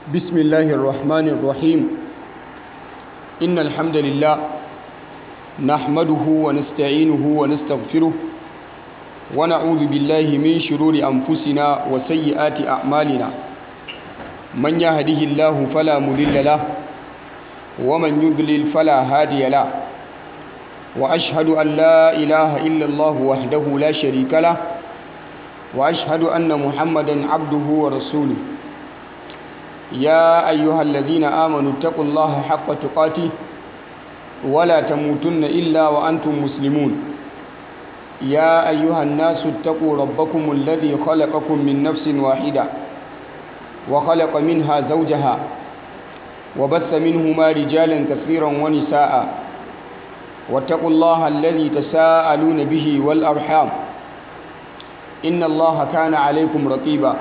بسم الله الرحمن الرحيم إن الحمد لله نحمده ونستعينه ونستغفره ونعوذ بالله من شرور أنفسنا وسيئات أعمالنا من يهده الله فلا مضل له ومن يضلل فلا هادي له وأشهد أن لا إله إلا الله وحده لا شريك له وأشهد أن محمدا عبده ورسوله يا أيها الذين آمنوا اتقوا الله حق تقاته ولا تموتن إلا وأنتم مسلمون يا أيها الناس اتقوا ربكم الذي خلقكم من نفس واحدة وخلق منها زوجها وبث منهما رجالا كثيرا ونساء واتقوا الله الذي تساءلون به والأرحام إن الله كان عليكم رقيبا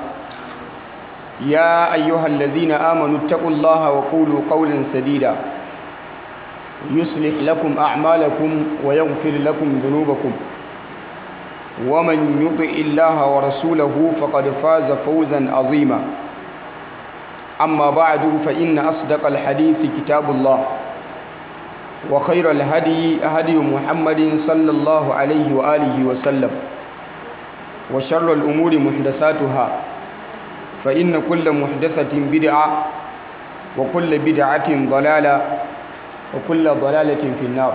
يا أيها الذين آمنوا اتقوا الله وقولوا قولا سديدا يصلح لكم أعمالكم ويغفر لكم ذنوبكم ومن يطع الله ورسوله فقد فاز فوزا عظيما أما بعد فإن أصدق الحديث كتاب الله وخير الهدي هدي محمد صلى الله عليه وآله وسلم وشر الأمور محدثاتها فإن كل محدثة بدعة وكل بدعة ضلالة وكل ضلالة في النار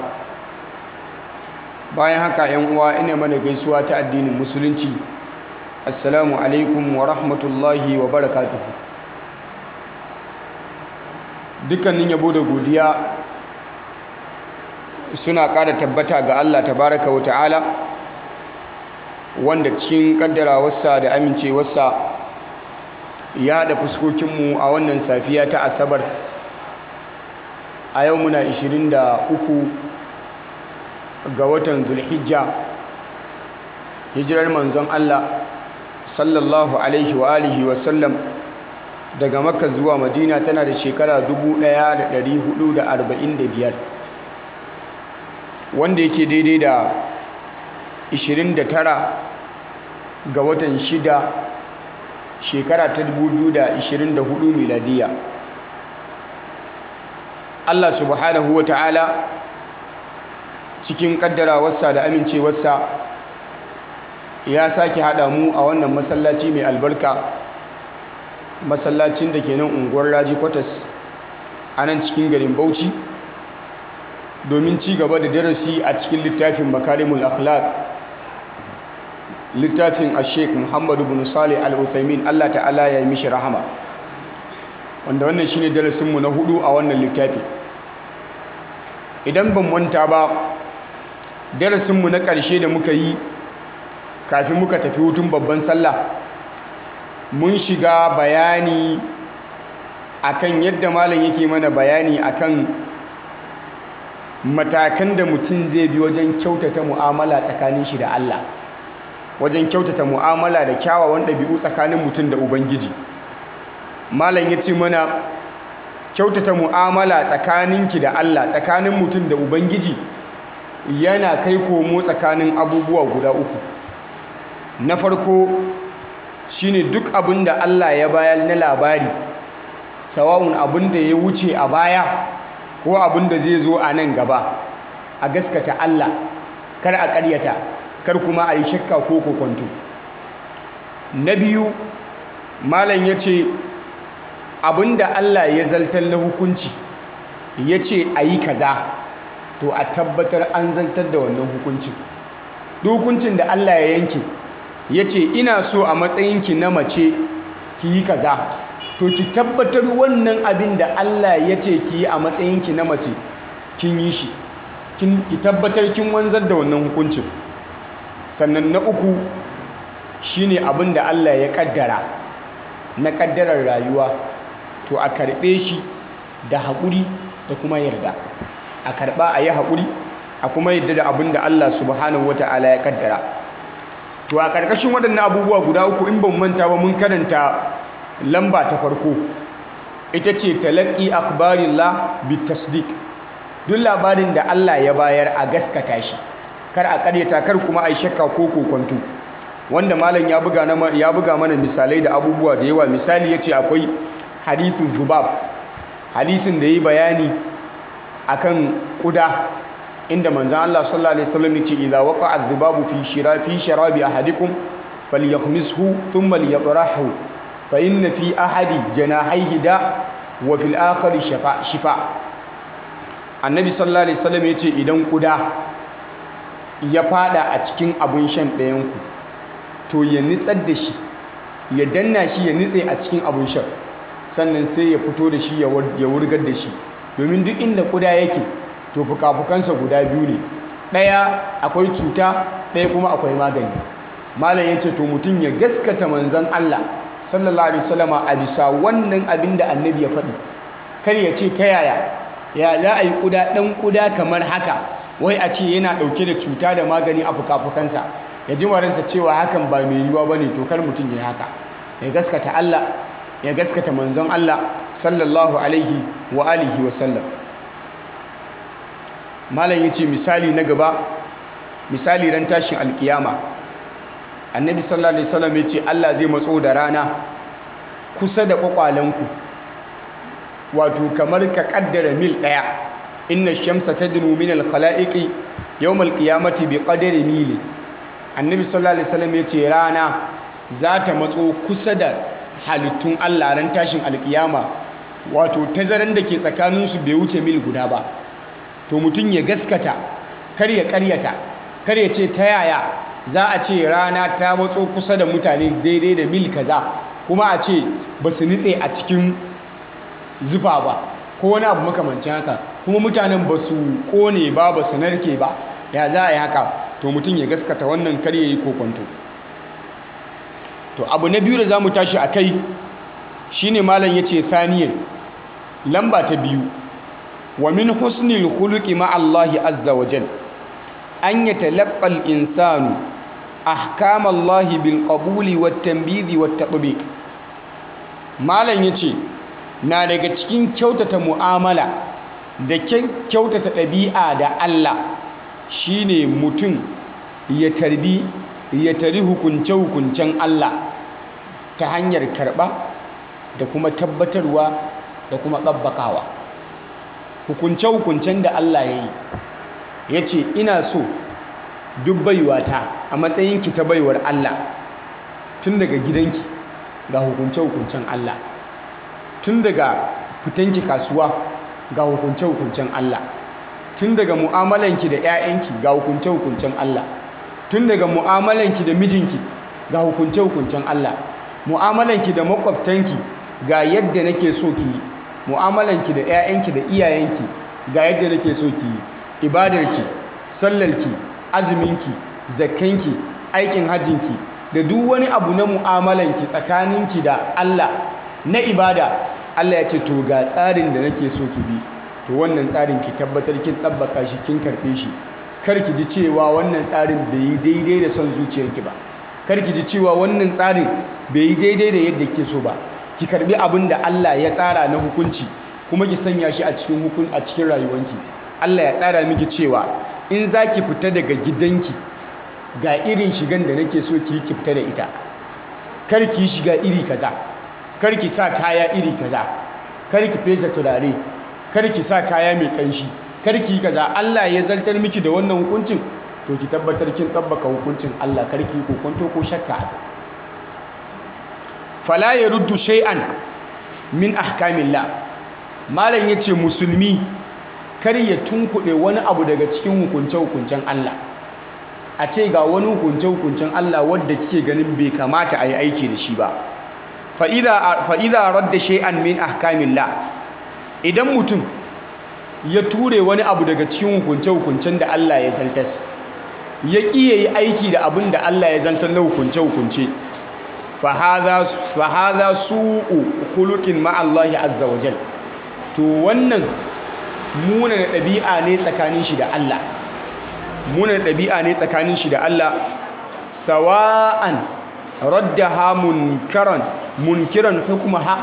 bayan haka yan uwa ina mana gaisuwa ta addinin musulunci assalamu alaikum wa rahmatullahi wa barakatuhu dukkanin yabo da godiya suna ƙara tabbata ga Allah tabaraka wa ta'ala wanda cikin ƙaddarawarsa da amincewarsa ya haɗa fuskokinmu a wannan safiya ta asabar a yau muna 23 ga watan zulhijja hijirar manzon Allah sallallahu alaihi wa alihi wa sallam daga makka zuwa madina tana da shekara 1445 wanda yake daidai da 29 ga watan 6 shekara ta 2024 miladiya Allah subhanahu wa ta'ala cikin kaddarawarsa da amincewarsa ya sake haɗa mu a wannan masallaci mai albarka masallacin da ke nan unguwar raji kwatas a nan cikin garin bauchi domin ci gaba da darasi a cikin littafin makarimul akhlaq littafin ashek muhammadu bin salih al-uthaymin allah ta'ala ya yi mishi rahama wanda wannan shine darasinmu na hudu a wannan littafi idan ban manta ba darasinmu na ƙarshe da muka yi kafin muka tafi hutun babban sallah mun shiga bayani akan yadda malam yake mana bayani akan matakan da mutum zai bi wajen kyautata mu'amala tsakanin shi da Allah wajen kyautata mu'amala da kyawawan ɗabi'u tsakanin mutum da ubangiji malam ya ce mana kyautata mu'amala tsakaninki da Allah tsakanin mutum da ubangiji yana kai komo tsakanin abubuwa guda uku na farko shine duk abin da Allah ya bayar na labari sawa'un abin da ya wuce a baya ko abin da zai zo a nan gaba a gaskata Allah kar a ƙaryata kar kuma a yi shakka ko kokonto na biyu malam ya ce abin da Allah ya zaltar na hukunci ya ce a yi kaza to a tabbatar an zartar da wannan hukuncin duk hukuncin da Allah ya yanke ya ce ina so a matsayinki na mace ki yi kaza to ki tabbatar wannan abin da Allah ya ce ki yi a matsayinki na mace kin yi shi ki tabbatar kin wanzar da wannan hukuncin sannan na uku shine abin da Allah ya kaddara na kaddarar rayuwa to a karɓe shi da haƙuri da kuma yarda a karɓa a yi haƙuri a kuma yadda da abin da Allah subhanahu wata'ala ya kaddara to a ƙarƙashin waɗannan abubuwa guda uku in ban manta ba mun karanta lamba ta farko ita ce talaqqi akhbarillah bitasdiq duk labarin da Allah ya bayar a gaskata shi kar a ƙaryata kar kuma a yi shakka ko kokonto wanda malam ya buga ya buga mana misalai da abubuwa da yawa misali yace akwai hadithu zubab hadisin da yi bayani akan kuda inda manzan Allah sallallahu alaihi wasallam yace idza waqa'a adh-dhubabu fi shira fi sharabi ahadikum falyakhmishu thumma liyatrahu fa inna fi ahadi janahihi da wa fil akhari shifa shifa annabi sallallahu alaihi wasallam yace idan kuda ya fada a cikin abun shan ɗayan ku to ya nitsar da shi ya danna shi ya nitse a cikin abun shan sannan sai ya fito da shi ya wurgar da shi domin duk inda kuda yake to fuka-fukansa guda biyu ne ɗaya akwai cuta ɗaya kuma akwai magani malam ya ce to mutum ya gaskata manzan Allah sallallahu alaihi wasallama a bisa wannan abin da annabi ya faɗi kar ya ce ta yaya ya za a yi kuda ɗan kuda kamar haka wai a ce yana ɗauke da cuta da magani a fuka-fukansa ya ji maransa cewa hakan ba mai yiwuwa ba ne to kar mutum ya haka ya gaskata Allah ya gaskata manzon Allah sallallahu alaihi wa alihi wa sallam malam yace misali na gaba misali ran tashin alkiyama annabi sallallahu alaihi wasallam yace Allah zai matso da rana kusa da kwakwalanku wato kamar ka kaddara mil daya inna shamsa tadnu min al-khalaiqi yawm al-qiyamati bi qadri mil annabi sallallahu alaihi wasallam yace rana za ta matso kusa da halittun Allah ran tashin alkiyama wato tazaran da ke tsakaninsu bai wuce mil guda ba to mutum ya gaskata kar ya karyata kar ya ce ta yaya za a ce rana ta matso kusa da mutane daidai da mil kaza kuma a ce ba su nitse a cikin zufa ba ko wani abu makamancin haka kuma mutanen ba su kone ba ba su narke ba ya za a yi haka to mutum ya gaskata wannan kar ya yi kokonto to abu na biyu da za mu tashi a kai shi ne malam ya ce saniyan lamba ta biyu wa min husnil khuluqi ma Allahi azza wa jal an yatalaqqa al-insanu ahkam Allah bil qabuli wat tanbidhi wat tatbiq malam yace na daga cikin kyautata mu'amala da kyautata ɗabi'a da Allah shine mutum ya tarbi ya tari hukunce-hukuncen Allah ta hanyar karɓa da kuma tabbatarwa da kuma ɗabbakawa hukunce-hukuncen da Allah ya yi ya ce ina so duk baiwata a matsayinki ta baiwar Allah tun daga gidanki ga hukunce-hukuncen Allah tun daga fitanki kasuwa ga hukunce-hukuncen Allah tun daga mu'amalanki da 'ya'yanki ga hukunce-hukuncen Allah tun daga mu'amalanki da mijinki ga hukunce-hukuncen Allah mu'amalanki da makwabtanki ga yadda nake so ki yi mu'amalanki da 'ya'yanki da iyayenki ga yadda nake so ki yi ibadarki sallarki azuminki zakkanki aikin hajjinki da duk wani abu na mu'amalanki tsakaninki da Allah na ibada Allah ya ce to ga tsarin da nake so ki bi to wannan tsarin ki tabbatar kin tabbaka shi kin karbe shi kar ki ji cewa wannan tsarin bai yi daidai da son zuciyarki ba kar ki ji cewa wannan tsarin bai yi daidai da yadda ke so ba ki karbi abin da Allah ya tsara na hukunci kuma ki sanya shi a cikin hukun a cikin rayuwanki Allah ya tsara miki cewa in za ki fita daga gidanki ga irin shigan da nake so ki ki fita da ita kar ki shiga iri kaza kar ki sa kaya iri kaza kar ki fesa turare kar ki sa kaya mai kanshi kar ki kaza Allah ya zartar miki da wannan hukuncin to ki tabbatar kin tabbaka hukuncin Allah kar ki kokonto ko shakka fala yaruddu shay'an min ahkamillah malam yace musulmi kar ya tunkuɗe wani abu daga cikin hukunce-hukuncen Allah a ce ga wani hukunce-hukuncen Allah wadda kike ganin bai kamata a yi aiki da shi ba fa'iza radda shay'an min ahkamillah idan mutum ya ture wani abu daga cikin hukunce-hukuncen da Allah ya zartas ya ƙi ya yi aiki da abin da Allah ya zantar na hukunce-hukunce fahaza su'u hulukin ma'allahi azza wa jal to wannan muna da ɗabi'a ne tsakanin shi da Allah muna da ɗabi'a ne tsakanin shi da Allah sawa'an raddaha munkaran munkiran hukmaha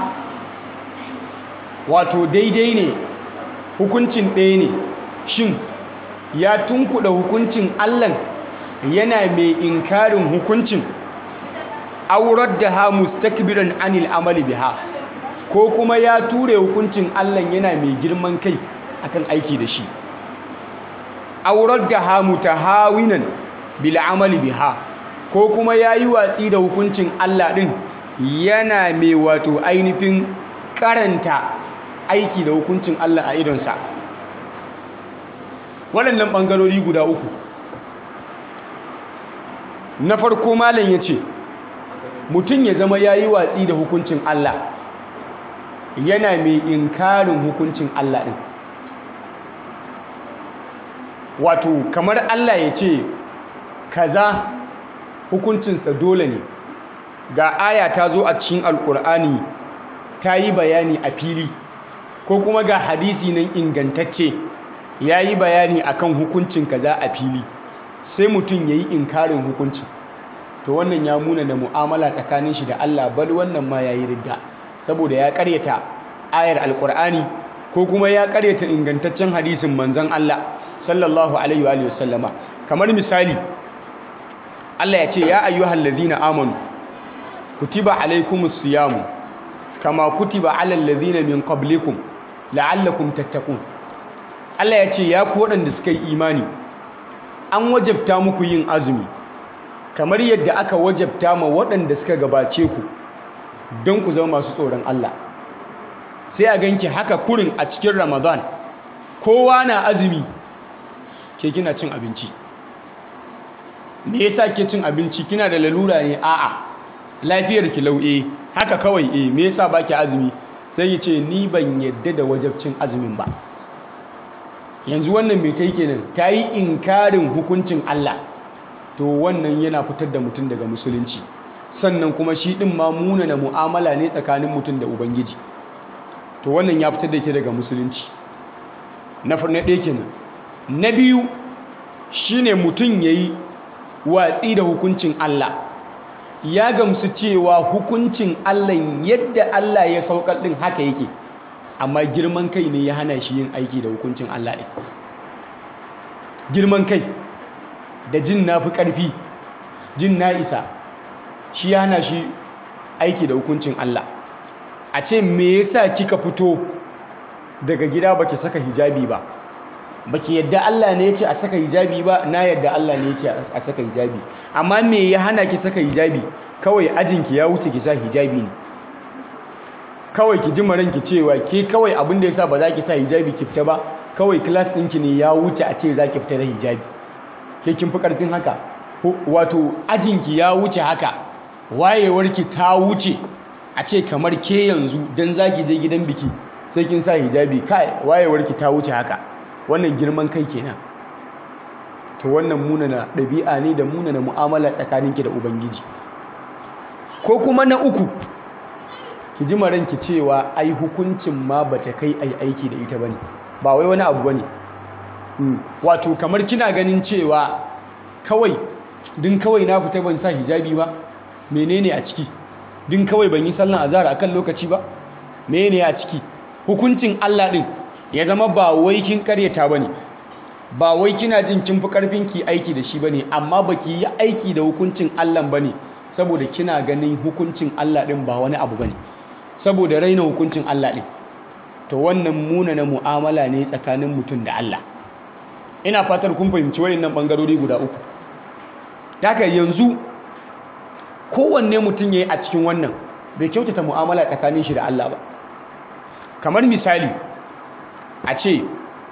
wato daidai ne hukuncin ɗaya ne shin ya tunkuɗa hukuncin Allah yana mai inkarin hukuncin aurar da ha mustakbiran anil amali biha ko kuma ya ture hukuncin Allah yana mai girman kai akan aiki da shi aurar da hamu ta hawinan bil amali biha ko kuma ya yi watsi da hukuncin Allah ɗin yana mai wato ainihin karanta aiki da hukuncin Allah a idonsa waɗannan ɓangarori guda uku na farko malam ya ce mutum ya zama ya yi watsi da hukuncin Allah yana mai inkarin hukuncin Allah ɗin wato kamar Allah ya ce kaza hukuncinsa dole ne ga aya ta zo a cikin alkur'ani ta yi bayani a fili ko kuma ga hadisi nan ingantacce ya yi bayani akan hukuncin kaza a fili sai mutum ya yi inkarin hukuncin to wannan ya muna da mu'amala tsakanin shi da Allah bal wannan ma ya yi ridda saboda ya karyata ayar alkur'ani ko kuma ya karyata ingantaccen hadisin manzon Allah sallallahu alaihi wa sallama kamar misali Allah ya ce ya ayyuhal ladhina amanu kutiba alaikumus siyamu kama kutiba alal ladhina min qablikum la'allakum tattaqun Allah ya ce ya ku waɗanda suka yi imani an wajabta muku yin azumi kamar yadda aka wajabta ma waɗanda suka gabace ku don ku zama masu tsoron Allah sai a ganki haka kurin a cikin Ramadan kowa na azumi ke kina cin abinci me yasa ke cin abinci kina da lalura ne a'a lafiyar ki lau'e haka kawai eh me yasa baki azumi sai ya ce ni ban yadda da wajabcin azumin ba yanzu wannan mai ta yi kenan ta yi inkarin hukuncin Allah to wannan yana fitar da mutum daga musulunci sannan kuma shi ɗin ma munana mu'amala ne tsakanin mutum da ubangiji to wannan ya fitar da ke daga musulunci na ɗaya kenan na biyu shine mutum ya yi watsi da hukuncin Allah ya gamsu cewa hukuncin Allah yadda Allah ya saukar ɗin haka yake amma girman kai ne ya hana shi yin aiki da hukuncin Allah ɗin girman kai da jin na fi ƙarfi jin na isa shi ya hana shi aiki da hukuncin Allah a ce me yasa kika fito daga gida baki saka hijabi ba baki yadda Allah ne ya ce a saka hijabi ba na yadda Allah ne ya ce a saka hijabi amma me ya hana ki saka hijabi kawai ajinki ya wuce ki sa hijabi ne kawai ki ji maranki cewa ke kawai abin da yasa ba za ki sa hijabi ki fita ba kawai class ɗinki ne ya wuce a ce za ki fita da hijabi ke kin fi ƙarfin haka wato ajinki ya wuce haka wayewarki ta wuce a ce kamar ke yanzu don za ki je gidan biki sai kin sa hijabi kai wayewarki ta wuce haka wannan girman kai kenan to wannan munana ɗabi'a ne da munana mu'amala tsakaninki da ubangiji ko kuma na uku ki ji maranki cewa ai hukuncin ma bata kai ai aiki da ita bane ba wai wani abu bane wato kamar kina ganin cewa kawai din kawai na fita ban sa hijabi ba menene a ciki din kawai ban yi sallan azhar akan lokaci ba menene a ciki hukuncin Allah din ya zama ba wai kin karyata bane ba wai kina jin kin fi karfin ki aiki da shi bane amma baki yi aiki da hukuncin Allah bane saboda kina ganin hukuncin Allah din ba wani abu bane saboda raina hukuncin Allah din to wannan munana mu'amala ne tsakanin mutum da Allah ina fatar kun fahimci wayannan bangarori guda uku haka yanzu kowanne mutum yayi a cikin wannan bai kyautata mu'amala tsakanin shi da Allah ba kamar misali a ce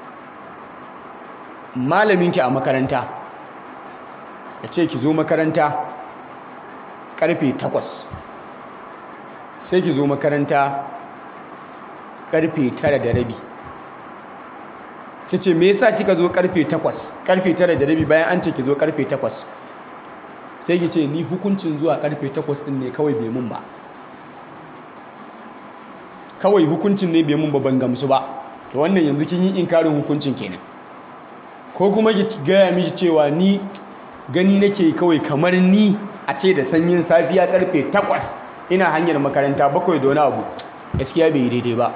malaminki a makaranta ya ce ki zo makaranta karfe 8 sai ki zo makaranta karfe 9 da rabi ki ce me yasa kika zo karfe 8 karfe 9 da rabi bayan an ce ki zo karfe 8 sai ki ce ni hukuncin zuwa karfe 8 din ne kawai bai mun ba kawai hukuncin ne bai mun ba ban gamsu ba to wannan yanzu kin yi inkarin hukuncin kenan ko kuma ki gaya miki cewa ni gani nake kawai kamar ni a ce da sanyin safiya karfe 8 ina hanyar makaranta bakwai da wani abu gaskiya bai yi daidai ba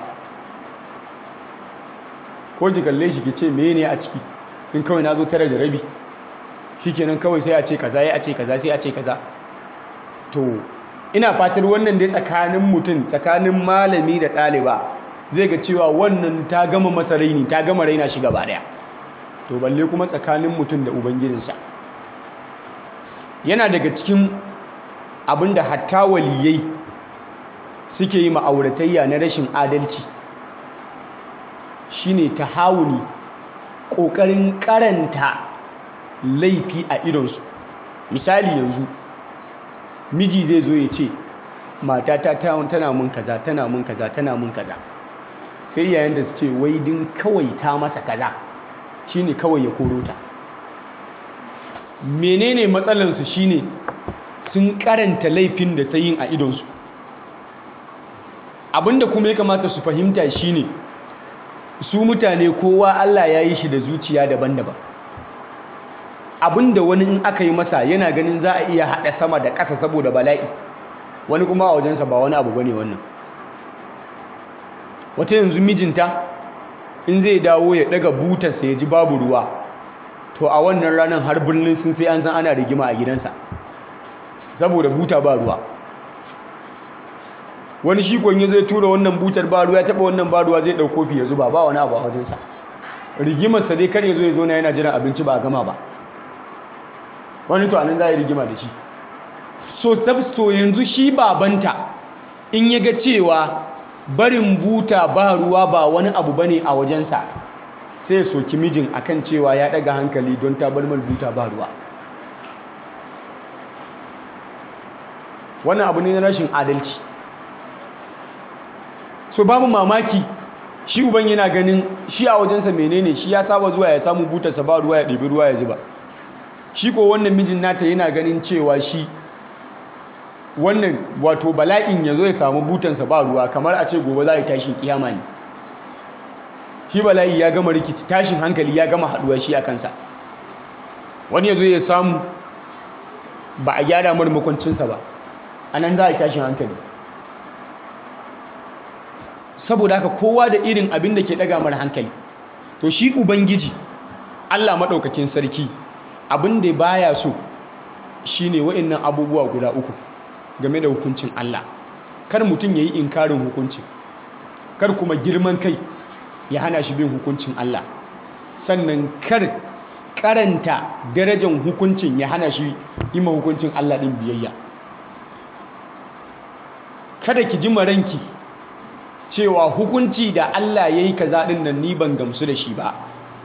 ko ki kalle shi ki ce mene a ciki in kawai na zo tare da rabi shikenan kawai sai a ce kaza ya a ce kaza sai a ce kaza to ina fatar wannan dai tsakanin mutum tsakanin malami da ɗaliba zai ga cewa wannan ta gama masa raini ta gama raina shi gaba ɗaya to balle kuma tsakanin mutum da ubangijinsa yana daga cikin abin da hatta waliyai suke yi ma'auratayya na rashin adalci shine tahawuni ƙoƙarin karanta laifi a idonsu misali yanzu miji zai zo ya ce matata tana mun kaza tana mun kaza tana mun kaza sai yayin da su ce wai din kawai ta masa kaza shine kawai ya koro ta menene matsalansu shine sun karanta laifin da ta yin a idonsu abinda kuma ya kamata su fahimta shine su mutane kowa Allah ya yi shi da zuciya daban-daban abinda wani in aka yi masa yana ganin za a iya haɗa sama da ƙasa saboda bala'i wani kuma a wajensa ba wani abu bane wannan wata yanzu mijinta in zai dawo ya ɗaga butarsa ya ji babu ruwa to a wannan ranar har birnin sun sai an san ana rigima a gidansa saboda buta ba ruwa wani shi ya zai tura wannan butar ba ruwa ya taɓa wannan ba ruwa zai ɗau kofi ya zuba ba wani abu a wajensa rigimarsa dai kar ya zo ya zo na yana jiran abinci ba a gama ba wani to anan za a yi rigima da shi so so yanzu shi babanta in ya ga cewa barin buta ba ruwa ba wani abu bane a wajensa sai ya soki mijin akan cewa ya daga hankali don ta bar buta ba ruwa wannan abu ne na rashin adalci so babu mamaki shi uban yana ganin shi a wajensa menene shi ya saba zuwa ya samu butarsa ba ruwa ya ɗebi ruwa ya zuba shi ko wannan mijin nata yana ganin cewa shi wannan wato bala'in ya zo ya samu butansa ba ruwa kamar a ce gobe za a yi tashin kiyama ne shi bala'i ya gama rikici tashin hankali ya gama haduwa shi a kansa wani ya zo ya samu ba a gyara mar makwancinsa ba a nan za a yi tashin hankali saboda haka kowa da irin abin da ke daga mara hankali to shi ubangiji allah maɗaukakin sarki abin da baya so shine wa'annan abubuwa guda uku game da hukuncin Allah kar mutum yayi inkarin hukuncin kar kuma girman kai ya hana shi bin hukuncin Allah sannan kar karanta darajar hukuncin ya hana shi yi ma hukuncin Allah din biyayya kada ki ji maranki cewa hukunci da Allah yayi kaza din nan ni ban gamsu da shi ba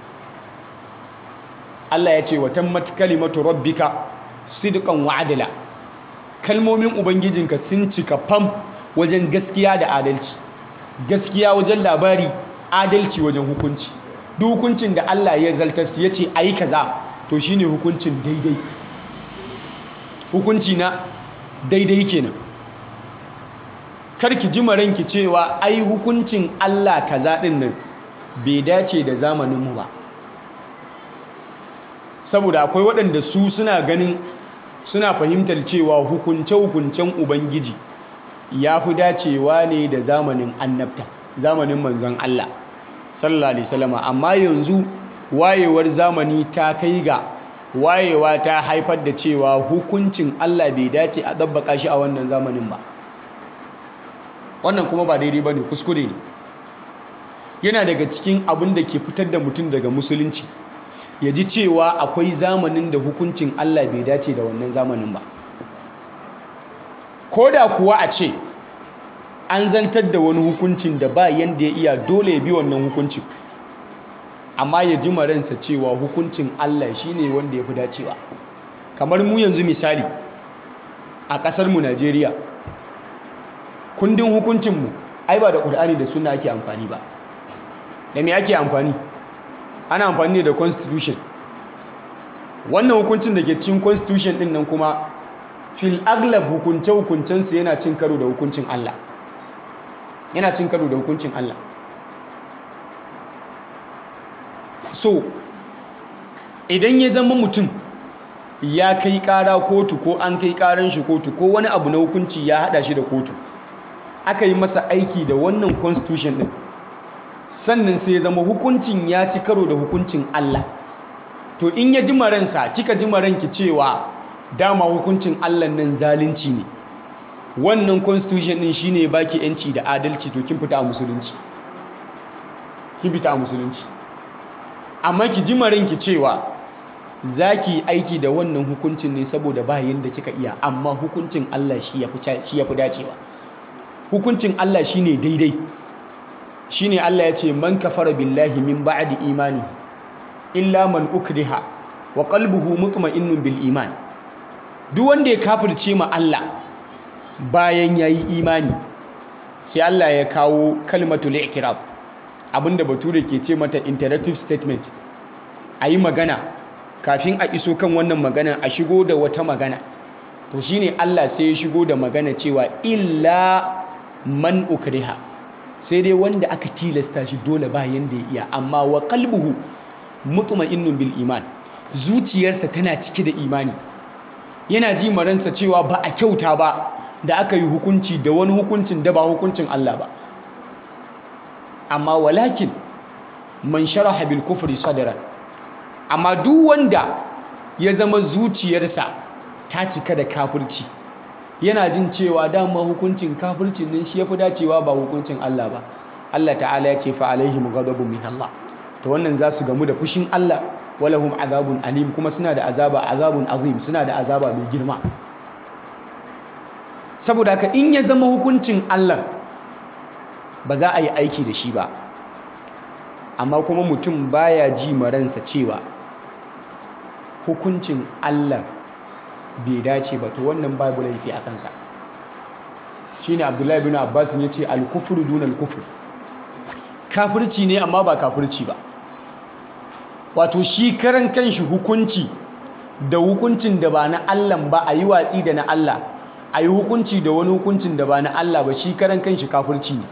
Allah ya ce wa tammat kalimatu rabbika sidqan wa adla kalmomin ubangijinka sun cika fam wajen gaskiya da adalci gaskiya wajen labari adalci wajen hukunci duk hukuncin da Allah ya zartar ya ce ayi kaza to shine hukuncin daidai hukunci na daidai kenan karki ji maranki cewa ai hukuncin Allah kaza din nan bai dace da zamaninmu ba saboda akwai waɗanda su suna ganin suna fahimtar cewa hukunce-hukuncen ubangiji ya fi dacewa ne da zamanin annabta zamanin manzon Allah sallallahu alaihi wasallam amma yanzu wayewar zamani ta kai ga wayewa ta haifar da cewa hukuncin Allah bai dace a dabbaka shi a wannan zamanin ba wannan kuma ba daidai bane kuskure ne yana daga cikin abin da ke fitar da mutum daga musulunci ya ji cewa akwai zamanin da hukuncin Allah bai dace da wannan zamanin ba ko da kuwa a ce an zantar da wani hukuncin da ba yanda ya iya dole ya bi wannan hukuncin amma ya ji maransa cewa hukuncin Allah shine wanda ya fi dacewa kamar mu yanzu misali a ƙasarmu Najeriya kundin hukuncinmu ai ba da ƙur'ani da suna ake amfani ba da me ake amfani ana amfani ne da constitution wannan hukuncin da ke cikin constitution din nan kuma fil aglab hukunce hukuncensu yana cin karo da hukuncin Allah yana cin karo da hukuncin Allah so idan ya zama mutum ya kai kara kotu ko an kai karan shi kotu ko wani abu na hukunci ya hada shi da kotu aka yi masa aiki da wannan constitution din sannan sai ya zama hukuncin ya ci karo da hukuncin Allah to in ya ji maransa kika ji maranki cewa dama hukuncin Allah nan zalunci ne wannan constitution din shine baki yanci da adalci to kin fita a musulunci kin fita a musulunci amma ki ji maranki cewa za ki yi aiki da wannan hukuncin ne saboda ba yadda kika iya amma hukuncin Allah shi ya fi dacewa hukuncin Allah shi ne daidai shi ne Allah ya ce man kafara billahi min ba'di imani illa man ukriha wa qalbuhu mutma'innun bil iman duk wanda ya kafirce ma Allah bayan yayi imani sai Allah ya kawo kalmatul i'tiraf abinda bature ke ce mata interactive statement ayi magana kafin a iso kan wannan magana a shigo da wata magana to shine Allah sai ya shigo da magana cewa illa man ukriha sai dai wanda aka tilasta shi dole ba yanda ya iya amma wa qalbuhu mutma'innun bil iman zuciyarsa tana cike da imani yana ji maransa cewa ba a kyauta ba da aka yi hukunci da wani hukuncin da ba hukuncin Allah ba amma walakin man sharaha bil kufri sadran amma duk wanda ya zama zuciyarsa ta cika da kafirci yana jin cewa dama hukuncin kafircin nan shi yafi dacewa ba hukuncin Allah ba Allah ta'ala ya ce fa alaihim ghadabun min Allah to wannan za su gamu da fushin Allah walahum azabun alim kuma suna da azaba azabun azim suna da azaba mai girma saboda haka in ya zama hukuncin Allah ba za a yi aiki da shi ba amma kuma mutum baya ji maransa cewa hukuncin Allah bai dace ba to wannan babu laifi a kansa shine Abdullahi bin Abbas ya ce al-kufru dun al-kufr kafirci ne amma ba kafirci ba wato shi karan kanshi hukunci da hukuncin da ba na Allah ba a yi watsi da na Allah a yi hukunci da wani hukuncin da ba na Allah ba shi karan kanshi kafirci ne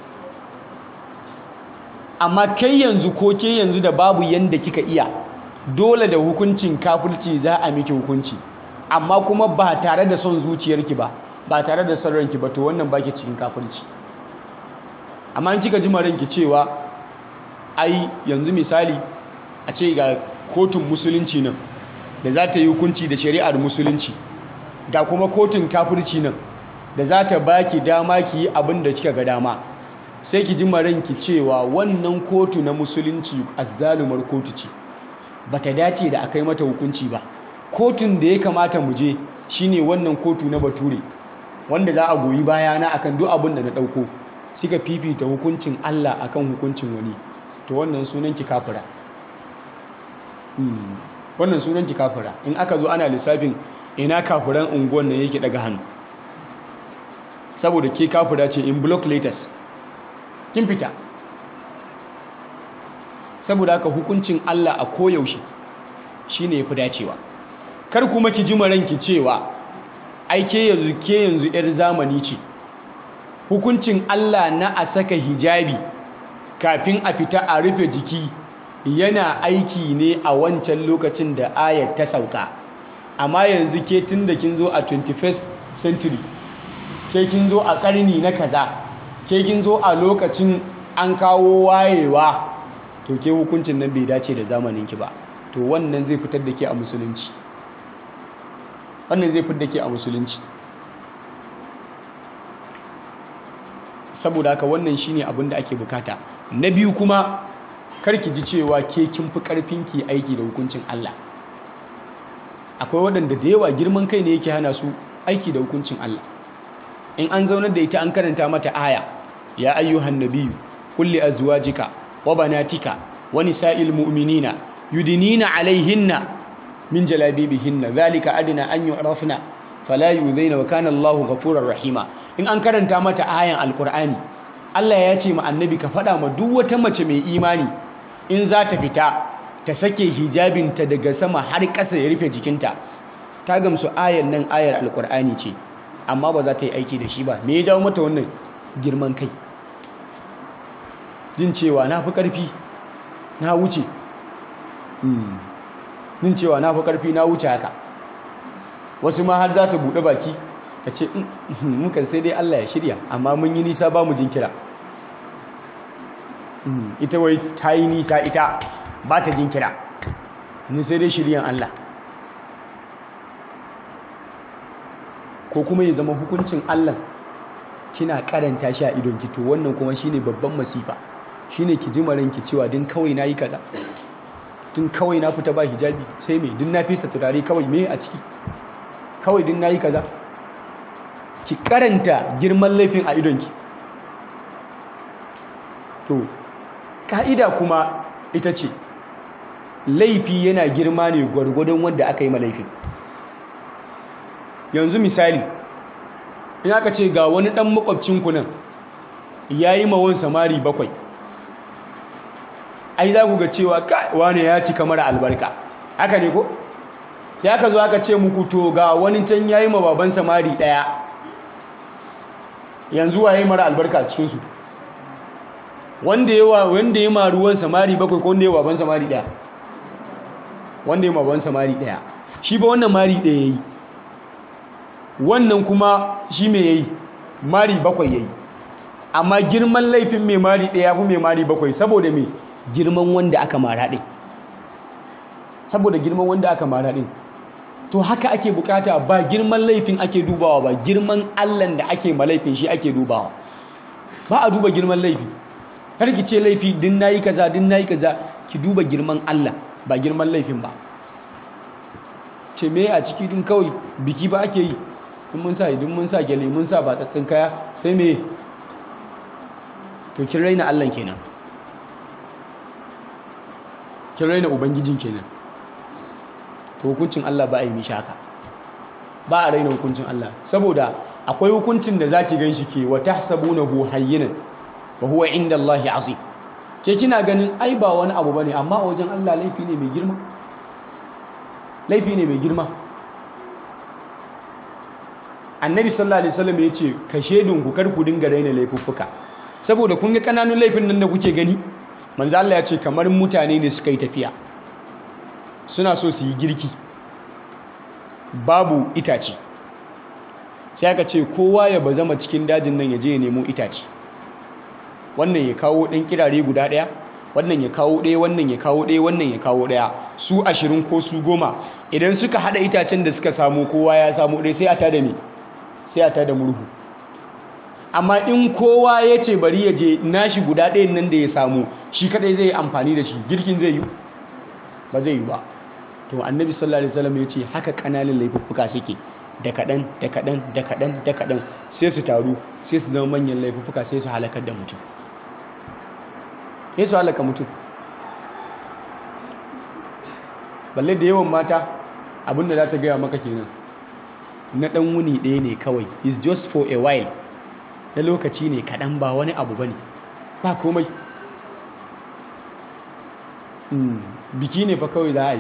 amma kai yanzu ko ke yanzu da babu yanda kika iya dole da hukuncin kafirci za a miki hukunci amma kuma ba tare da son zuciyarki ba ba tare da son ranki ba to wannan baki cikin kafirci amma in kika ji ranki cewa ai yanzu misali a ce ga kotun musulunci nan da za ta yi hukunci da shari'ar musulunci ga kuma kotun kafirci nan da za ta baki dama ki yi abin da kika ga dama sai ki ji ranki cewa wannan kotu na musulunci azzalumar kotu ce bata dace da akai mata hukunci ba kotun da ya kamata mu je shine wannan kotu na bature wanda za a goyi bayana akan duk abin da na dauko suka fifita hukuncin Allah akan hukuncin wani to wannan sunan ki kafira wannan sunan ki kafira in aka zo ana lissafin ina kafiran unguwan nan yake daga hannu saboda ke kafira ce in block letters kin fita saboda haka hukuncin Allah a koyaushe shine yafi dacewa kar kuma ki ji ranki cewa ai ke yanzu ke yanzu yar zamani ce hukuncin Allah na a saka hijabi kafin a fita a rufe jiki yana aiki ne a wancan lokacin da ayat ta sauka amma yanzu ke tunda kin zo a 21st century ke kin zo a karni na kaza ke kin zo a lokacin an kawo wayewa to ke hukuncin nan bai dace da zamaninki ba to wannan zai fitar da ke a musulunci wannan zai fitar da ke a musulunci saboda haka wannan shine abin da ake bukata na biyu kuma karki ji cewa ke kin fi karfin ki aiki da hukuncin Allah akwai waɗanda da yawa girman kai ne yake hana su aiki da hukuncin Allah in an zaunar da ita an karanta mata aya ya ayyuhan nabiyyu kulli azwajika wa banatika wa nisa'il mu'minina yudinina alaihinna min jalabibihinna zalika adna an yu'rafna fala yuzaina wa kana Allahu ghafurur rahima in an karanta mata ayan alqur'ani Allah ya ce ma annabi ka faɗa ma duk wata mace mai imani in za ta fita ta sake hijabinta daga sama har ƙasa ya rufe jikinta ta gamsu ayan nan ayar alqur'ani ce amma ba za ta yi aiki da shi ba me ya jawo mata wannan girman kai jin cewa na fi ƙarfi na wuce jin cewa na fi ƙarfi na wuce haka wasu ma har za ta buɗe baki ta ce mukan sai dai Allah ya shirya amma mun yi nisa ba mu jinkira ita wai ta yi nisa ita ba ta jinkira ni sai dai shiryan Allah ko kuma ya zama hukuncin Allah kina karanta shi a idonki to wannan kuma shine babban masifa shine ki ji maranki cewa din kawai nayi kaza din kawai na fita ba hijabi sai me din na fesa turare kawai me a ciki kawai din nayi kaza ki karanta girman laifin a idonki to ka'ida kuma ita ce laifi yana girma ne gwargwadon wanda aka yi ma laifin yanzu misali in aka ce ga wani ɗan makwabcinku nan ya yi mawon samari bakwai ai za ku ga cewa wane ya ci kamar albarka haka ne ko sai aka zo aka ce muku to ga wani can ya yi ma baban samari ɗaya yanzu wa ya yi mara albarka cikinsu wanda ya wanda ya ma ruwan samari bakwai ko wanda ya baban samari ɗaya wanda ya ma baban samari ɗaya shi ba wannan mari ɗaya ya yi wannan kuma shi mai yayi mari bakwai yayi amma girman laifin mai mari ɗaya fi mai mari bakwai saboda mai girman wanda aka mara ɗin saboda girman wanda aka mara ɗin to haka ake bukata ba girman laifin ake dubawa ba girman allan da ake ma laifin shi ake dubawa ba a duba girman laifi har ki ce laifi din nayi kaza din nayi kaza ki duba girman allah ba girman laifin ba ce me a ciki din kawai biki ba ake yi in mun sa idan mun sa gyale mun sa batsatsin kaya sai me to kin raina Allah kenan kin raina ubangijin kenan to hukuncin Allah ba a yi mishi haka ba a raina hukuncin Allah saboda akwai hukuncin da zaki ganshi ke wa tahsabunahu hayyinan wa huwa inda Allah azim ke kina ganin ai ba wani abu bane amma a wajen Allah laifi ne mai girma laifi ne mai girma annabi sallallahu alaihi wasallam ya ce ka shedun ku kar ku dinga raina laifuffuka saboda kun ga kananun laifin nan da kuke gani manzo Allah ya ce kamar mutane ne suka yi tafiya suna so su yi girki babu itace sai aka ce kowa ya bazama cikin dajin nan ya je ya nemo itace wannan ya kawo ɗan kirare guda ɗaya wannan ya kawo ɗaya wannan ya kawo ɗaya wannan ya kawo ɗaya su ashirin ko su goma idan suka haɗa itacen da suka samu kowa ya samu ɗaya sai a tada me sai a tada murhu amma in kowa ya ce bari ya je nashi guda ɗayan nan da ya samu shi kadai zai yi amfani da shi girkin zai yi ba zai yi ba to annabi sallallahu alaihi wasallam ya ce haka ƙananan laifuffuka suke da kaɗan da kaɗan da kaɗan da kaɗan sai su taru sai su zama manyan laifuffuka sai su halakar da mutum sai su halaka mutum balle da yawan mata abinda za ta gaya maka kenan na ɗan wuni ɗaya ne kawai is just for a while na lokaci ne kaɗan ba wani abu ba ne ba komai biki ne fa kawai za a yi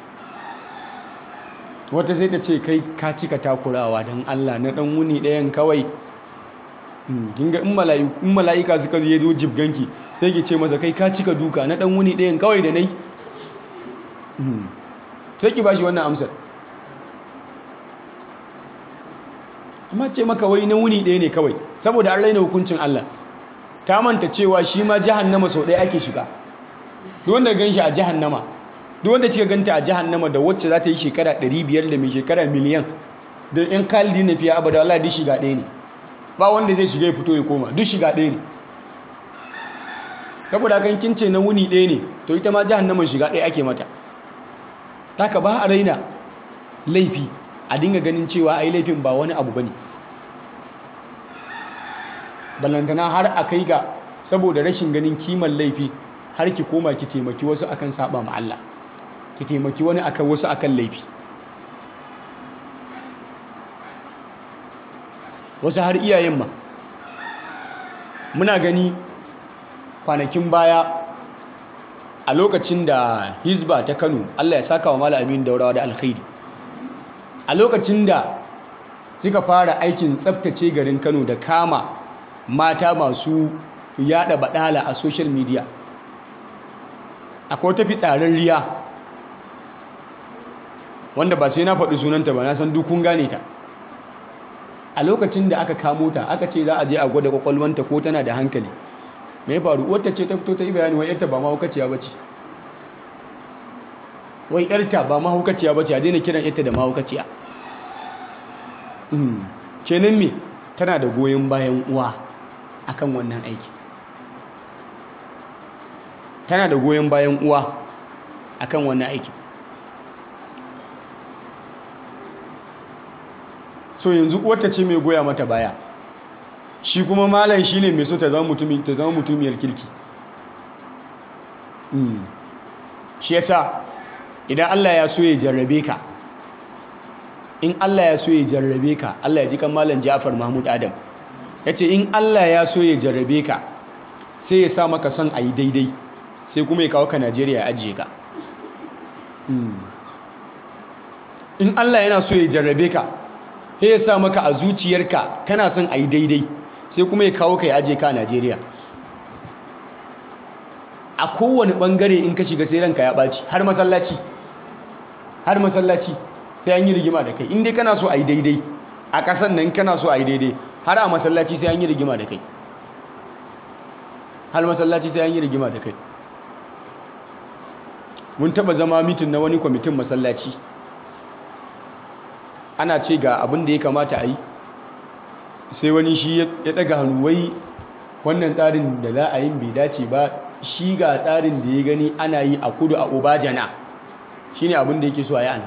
wata sai ta ce kai ka cika takurawa don allah na ɗan wuni ɗayan kawai kinga in mala'ika suka zo zo jibganki sai ki ce masa kai ka cika duka na ɗan wuni ɗayan kawai da nai sai ki ba shi wannan amsar amma ce maka wai na wuni ɗaya ne kawai saboda an raina hukuncin Allah ta manta cewa shi ma jahannama sau ɗaya ake shiga duk wanda gan shi a jahannama duk wanda kika ganta a jahannama da wacce za ta yi shekara 500 da mai shekara miliyan da in kalli na fiye abada Allah duk shiga ɗaya ne ba wanda zai shiga ya fito ya koma duk shiga ɗaya ne saboda kan kin ce na wuni ɗaya ne to ita ma jahannaman shiga ɗaya ake mata taka ba a raina laifi a dinga ganin cewa ai laifin ba wani abu bane ballantana har a kai ga saboda rashin ganin kiman laifi har ki koma ki taimaki wasu akan saba ma Allah ki taimaki wani akan wasu akan laifi wasu har iyayen ma muna gani kwanakin baya a lokacin da hizba ta kano Allah ya saka wa malamin daurawa da alkhairi a lokacin da suka fara aikin tsaftace garin kano da kama mata masu yada badala a social media akwai tafi tsarin riya wanda ba sai na faɗi sunanta ba na san dukun gane ta a lokacin da aka kamo ta aka ce za a je a gwada kwakwalwanta ko tana da hankali mai faru wata ce ta fito ta yi bayani wai yarta ba mahaukaciya ba ce wai yarta ba mahaukaciya ba ce a daina kiran yarta da mahaukaciya kenan me tana da goyon bayan uwa akan wannan aiki tana da goyon bayan uwa akan wannan aiki so yanzu uwarta ce mai goya mata baya shi kuma malam shine mai so ta zama mutumiyar kirki shi yasa idan Allah ya so ya jarrabe ka in Allah ya so ya jarrabe ka Allah ya ji kan malam Ja'far Mahmud Adam yace in Allah ya so ya jarrabe ka sai ya sa maka son ayi daidai sai kuma ya kawo ka Najeriya ya ajiye ka in Allah yana so ya jarrabe ka sai ya sa maka a zuciyarka kana son ayi daidai sai kuma ya kawo ka ya ajiye ka a Najeriya a kowane bangare in ka shiga sai ranka ya ɓaci har masallaci har masallaci sai an yi rigima da kai in dai kana so a yi daidai a ƙasan nan kana so a yi daidai har a masallaci sai an yi rigima da kai har masallaci sai an yi rigima da kai mun taɓa zama mitin na wani kwamitin masallaci ana ce ga abin da ya kamata a yi sai wani shi ya ɗaga hannu wai wannan tsarin da za a yi bai dace ba shi ga tsarin da ya gani ana yi a kudu a obajana shi ne abin da yake so a yi ana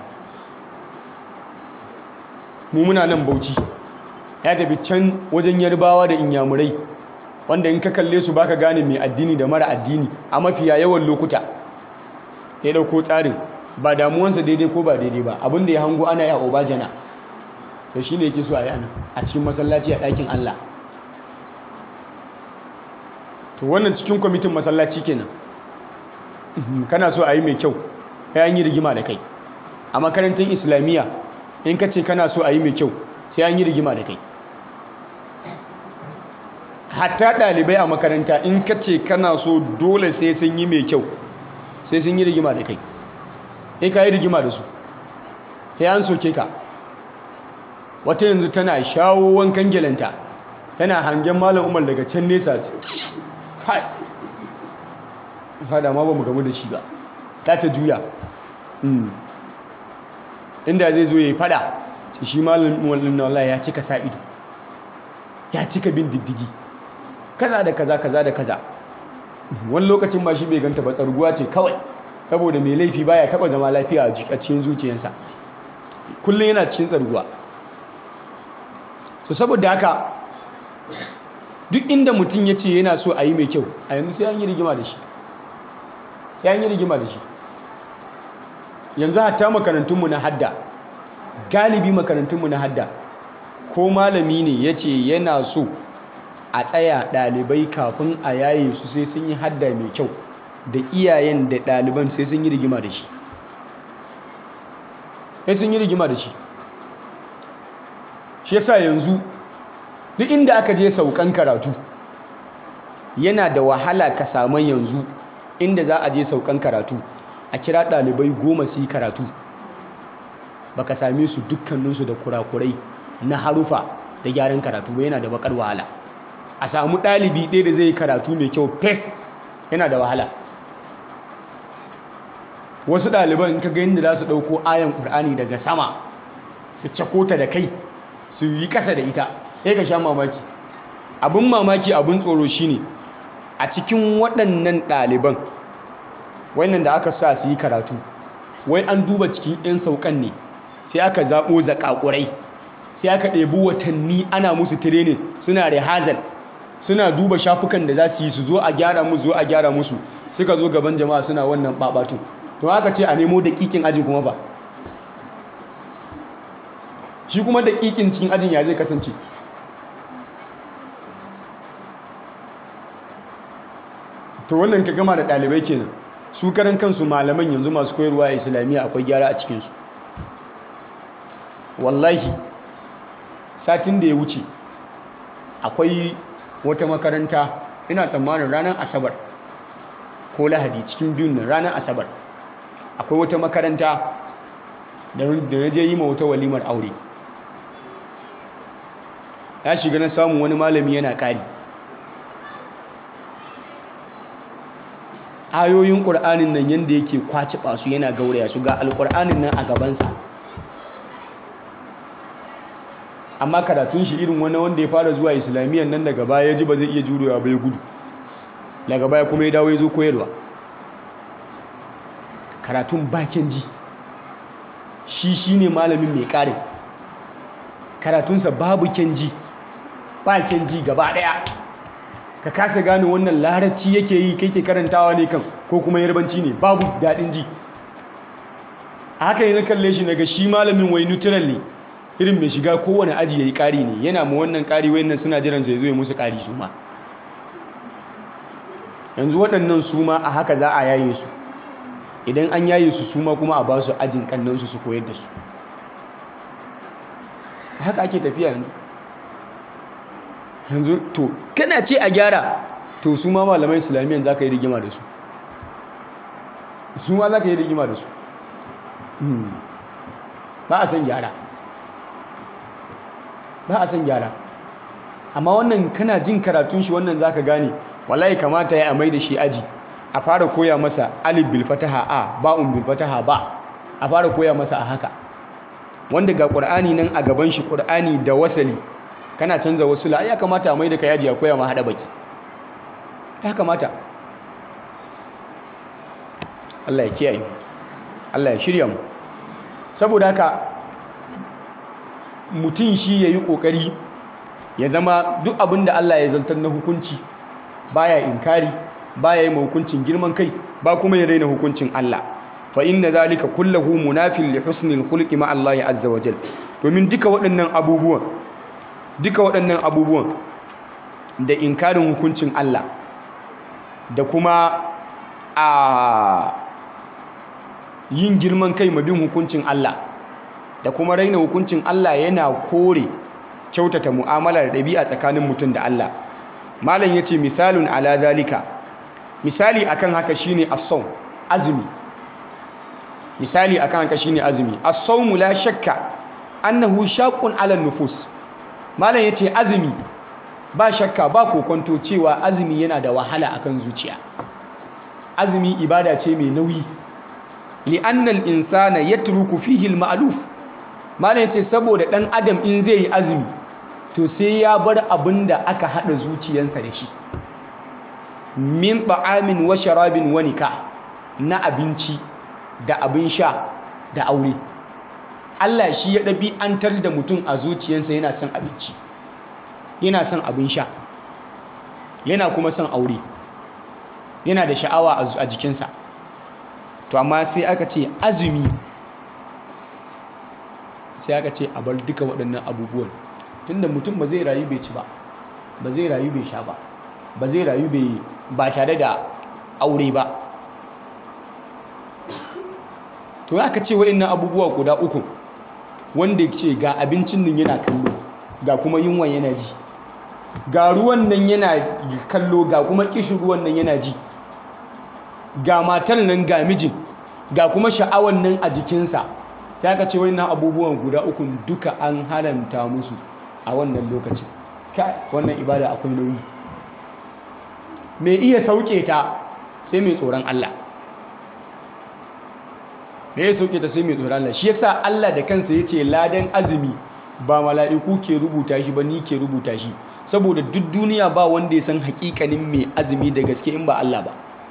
mu muna nan bauchi ya tafi can wajen yarbawa da inyamurai wanda in ka kalle su baka gane mai addini da mara addini a mafiya yawan lokuta ya dauko tsarin ba damuwansa daidai ko ba daidai ba abin da ya hango ana yi a obajana to shi ne yake so a yi ana a cikin masallaci a ɗakin allah to wannan cikin kwamitin masallaci kenan kana so a yi mai kyau sai an yi rigima da kai a makarantar islamiyya in ka ce kana so a yi mai kyau sai an yi rigima da kai hatta ɗalibai a makaranta in ka ce kana so dole sai sun yi mai kyau sai sun yi rigima da kai sai ka yi rigima da su sai an soke ka wata yanzu tana shawo wankan gelanta tana hangen malam umar daga can nesa kai fada ma ba mu gamu da shi ba ta ta juya inda zai zo ya yi fada sai shi malamin wallin na wallahi ya cika sa ido ya cika bin diddigi kaza da kaza kaza da kaza wani lokacin ma shi bai ganta ba tsarguwa ce kawai saboda mai laifi baya taba zama lafiya a cikin zuciyarsa kullum yana cikin tsarguwa so saboda haka duk inda mutum ya ce yana so a yi mai kyau a yanzu sai an yi rigima da shi sai an yi rigima da shi yanzu hatta makarantunmu na hadda galibi makarantunmu na hadda ko malami ne ya ce yana so a tsaya ɗalibai kafin a yaye su sai sun yi hadda mai kyau da iyayen da ɗaliban sai sun yi rigima da shi sai sun yi rigima da shi shi yasa yanzu duk inda aka je saukan karatu yana da wahala ka samu yanzu inda za a je saukan karatu a kira ɗalibai goma su yi karatu baka same su dukkaninsu da kurakurai na harufa da gyaran karatu ba yana da bakar wahala a samu ɗalibi ɗaya da zai yi karatu mai kyau fes yana da wahala wasu ɗaliban in ka ga yadda za su ɗauko ayan ƙur'ani daga sama su cakota da kai su yi ƙasa da ita sai ka sha mamaki abin mamaki abin tsoro shine a cikin waɗannan ɗaliban wannan da aka sa su yi karatu wai an duba cikin 'yan saukan ne sai aka zaɓo zaƙaƙurai sai aka ɗebi watanni ana musu tirenin suna rehazal suna duba shafukan da za su yi su zo a gyara musu zo a gyara musu suka zo gaban jama'a suna wannan ɓaɓatu to aka ce a nemo daƙiƙin ajin kuma ba shi kuma daƙiƙin cikin ajin ya zai kasance to wannan ka gama da ɗalibai kenan su karan kansu malaman yanzu masu koyarwa a islamiyya akwai gyara a cikinsu wallahi satin da ya wuce akwai wata makaranta ina tsammanin ranar asabar ko lahadi cikin biyun nan ranar asabar akwai wata makaranta da na je yi ma wata walimar aure ya shiga na samun wani malami yana ƙari ayoyin ƙur'anin nan yadda yake kwaci su yana gauraya su ga alƙur'anin nan a gabansa amma karatun shi irin wani wanda ya fara zuwa islamiyyar nan daga baya ya ji ba zai iya jurewa ba ya gudu daga baya kuma ya dawo ya zo koyarwa karatun bakin ji shi shi ne malamin mai ƙarin karatunsa babu kenji ba kenji gaba ɗaya ka kasa gane wannan larabci yake yi kai ke karantawa ne kan ko kuma yarbanci ne babu daɗin ji a haka yi na kalle shi naga shi malamin wai neutral ne irin mai shiga kowane aji ya yi ƙari ne yana ma wannan ƙari wayannan suna jiran zai zo ya musu ƙari su ma yanzu waɗannan su ma a haka za a yaye su idan an yaye su su ma kuma a ba su ajin kannansu su koyar da su haka ake tafiya yanzu yanzu to kana ce a gyara to su ma malamai islamiyyar za ka yi rigima da su su ma za ka yi rigima da su ba a san gyara ba a san gyara amma wannan kana jin karatun shi wannan za ka gane wallahi kamata ya amai da shi aji a fara koya masa alif bil fataha a ba'un bil fataha ba a fara koya masa a haka wanda ga qur'ani nan a gaban shi qur'ani da wasali kana canza wasu la ya kamata a mai da kayaji a koya ma hada baki ya kamata Allah ya kiyaye Allah ya shirya mu saboda haka mutum shi yayi kokari ya zama duk abin da Allah ya zantar na hukunci baya inkari baya yi hukuncin girman kai ba kuma ya raina hukuncin Allah fa inna zalika kullahu munafin li husnil khulqi ma Allah azza wa jal domin duka waɗannan abubuwan duka waɗannan abubuwan da inkarin hukuncin Allah da kuma a yin girman kai ma bin hukuncin Allah da kuma raina hukuncin Allah yana kore kyautata mu'amala da ɗabi'a tsakanin mutum da Allah malam yace misalun ala zalika misali akan haka shine as-sawm azumi misali akan haka shine azumi as-sawm la shakka annahu shaqqun ala nufus malam yace azumi ba shakka ba kokonto cewa azumi yana da wahala akan zuciya azumi ibada ce mai nauyi li'anna al-insana yatruku fihi al-ma'luf malam yace saboda dan adam in zai yi azumi to sai ya bar abinda aka hada zuciyarsa da shi min ta'amin wa sharabin wa nikah na abinci da abin sha da aure Allah shi ya ɗabi'antar da mutum a zuciyarsa yana son abinci yana son abin sha yana kuma son aure yana da sha'awa a jikinsa to amma sai aka ce azumi sai aka ce a bar duka waɗannan abubuwan tunda mutum ba zai rayu bai ci ba ba zai rayu bai sha ba ba zai rayu bai ba tare da aure ba to aka ce waɗannan abubuwa guda uku wanda ce ga abincin nan yana kallo ga kuma yunwan yana ji ga ruwan nan yana kallo ga kuma kishin ruwan nan yana ji ga matar nan ga mijin ga kuma sha'awan nan a jikinsa sai aka ce waɗannan abubuwan guda uku duka an haramta musu a wannan lokacin kai wannan ibada akwai nauyi mai iya sauke ta sai mai tsoron Allah mai iya sauke ta sai mai tsoron Allah shi yasa Allah da kansa ya ce ladan azumi ba mala'iku ke rubuta shi ba ni ke rubuta shi saboda duk duniya ba wanda ya san hakikanin mai azumi da gaske in ba Allah ba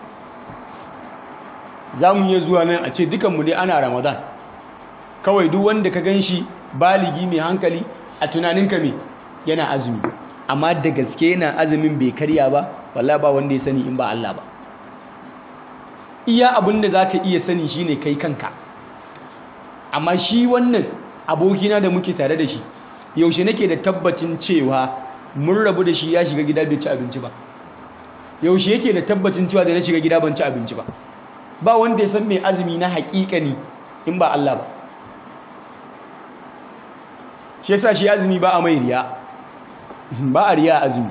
za mu iya zuwa nan a ce dukanmu dai ana ramadan kawai duk wanda ka gan shi baligi mai hankali a tunaninka me yana azumi amma da gaske yana azumin bai karya ba wallahi ba wanda ya sani in ba Allah ba iya abin da zaka iya sani shine kai kanka amma shi wannan abokina da muke tare da shi yaushe nake da tabbacin cewa mun rabu da shi ya shiga gida bai ci abinci ba yaushe yake da tabbacin cewa da na shiga gida ban ci abinci ba ba wanda ya san mai azumi na haƙiƙani in ba Allah ba shi yasa shi azumi ba a mai riya ba a riya azumi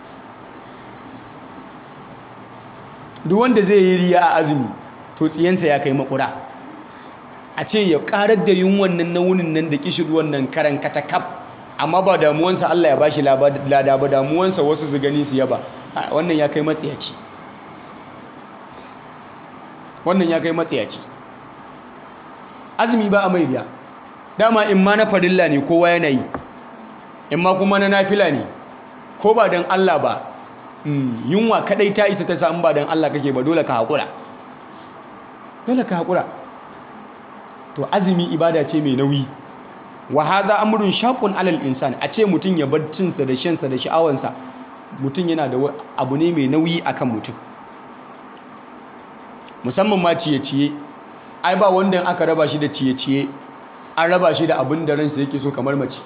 duk wanda zai yi riya a azumi to tsiyansa ya kai makura a ce ya karar da yunwan nan na wunin nan da kishirwan nan karan katakaf amma ba damuwansa Allah ya bashi lada ba damuwansa wasu su gani su yaba wannan ya kai matsiyaci wannan ya kai matsiyaci azumi ba a mai riya dama in ma na farilla ne kowa yana yi in ma kuma na nafila ne ko ba don Allah ba yunwa kadai ta isa ta sa in ba don Allah kake ba dole ka haƙura dole ka haƙura to azumi ibada ce mai nauyi wa hadha amrun shaqun alal insan a ce mutum ya bar cinsa da shansa da sha'awansa mutum yana da abu ne mai nauyi akan mutum musamman ma ciye-ciye ai ba wanda aka raba shi da ciye-ciye an raba shi da abin da ransa yake so kamar mace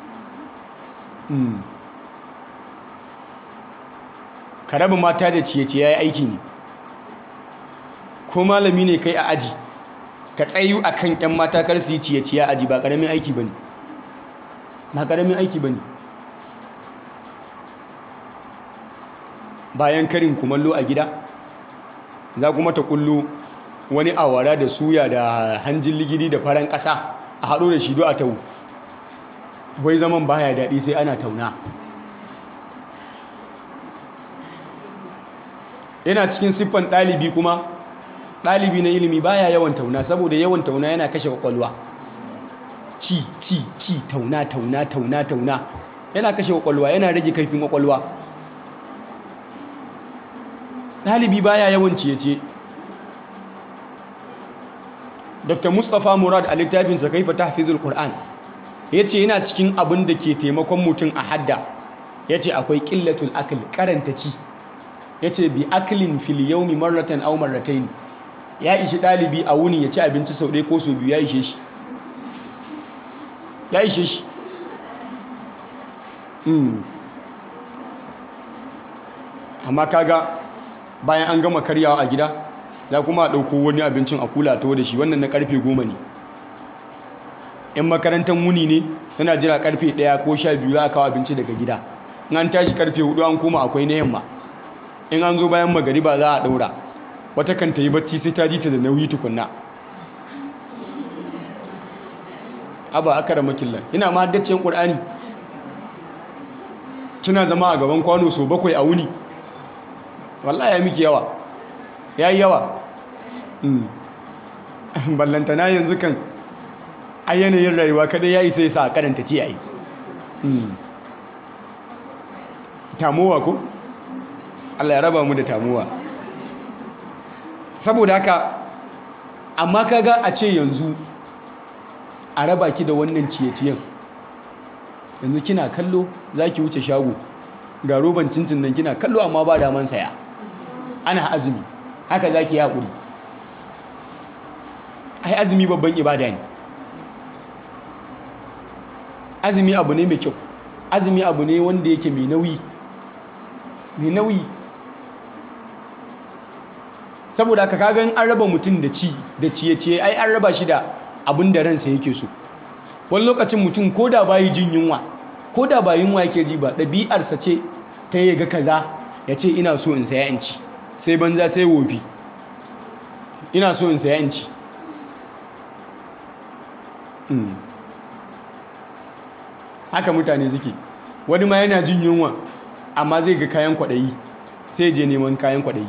ka raba mata da ciye-ciye ya yi aiki ne ko malami ne kai a aji ka tsayu a kan 'yan mata kar su yi ciye-ciye a aji ba ƙaramin aiki ba ne ba ƙaramin aiki ba ne bayan karin kumallo a gida za kuma ta kullu wani awara da suya da hanjin ligidi da faran ƙasa a haɗo da shido a tau wai zaman baya daɗi sai ana tauna yana cikin siffan ɗalibi kuma ɗalibi na ilimi baya yawan tauna saboda yawan tauna yana kashe kwakwalwa ci ci ci tauna tauna tauna tauna yana kashe kwakwalwa yana rage kaifin kwakwalwa ɗalibi baya yawan ciye-ciye dr mustapha murad a littafinsa kaifa tahfizul qur'an ya ce yana cikin abin da ke taimakon mutum a hadda ya ce akwai ƙillatul akil karanta ci ya ce bi akilin fil yaumi marratan aw marratayn ya ishi ɗalibi a wuni ya ci abinci sau ɗaya ko sau biyu ya ishe shi ya ishe shi amma kaga bayan an gama karyawa a gida za kuma a ɗauko wani abincin a kula ta da shi wannan na karfe goma ne in makarantar wuni ne tana jira karfe ɗaya ko sha biyu za a kawo abinci daga gida in an tashi karfe hudu an koma akwai na yamma in an zo bayan magariba za a ɗaura wata kan ta yi bacci sai ta ji ta da nauyi tukunna aba aka da makillar ina ma haddacin ƙur'ani kina zama a gaban kwano so bakwai a wuni wallahi ya miki yawa ya yi yawa ballantana yanzu kan a yanayin rayuwa kada ya yi sai sa a karanta ci a yi tamowa ko? Allah ya raba mu da tamowa saboda haka amma kaga a ce yanzu a raba ki da wannan ciye-ciyen yanzu kina kallo za ki wuce shago ga roban cincin nan kina kallo amma ba daman saya ana azumi haka za ki haƙuri ai azumi babban ibada ne azumi abu ne mai kyau azumi abu ne wanda yake mai nauyi mai nauyi saboda haka kagan an raba mutum da ci da ciye-ciye ai an raba shi da abin da ransa yake so wani lokacin mutum ko da bayi jin yunwa ko da ba yunwa yake ji ba ɗabi'arsa ce ta yi ga kaza ya ce ina so in saya in ci sai banza sai wofi ina so in saya in ci haka mutane suke wani ma yana jin yunwa amma zai ga kayan kwaɗayi sai je neman kayan kwaɗayi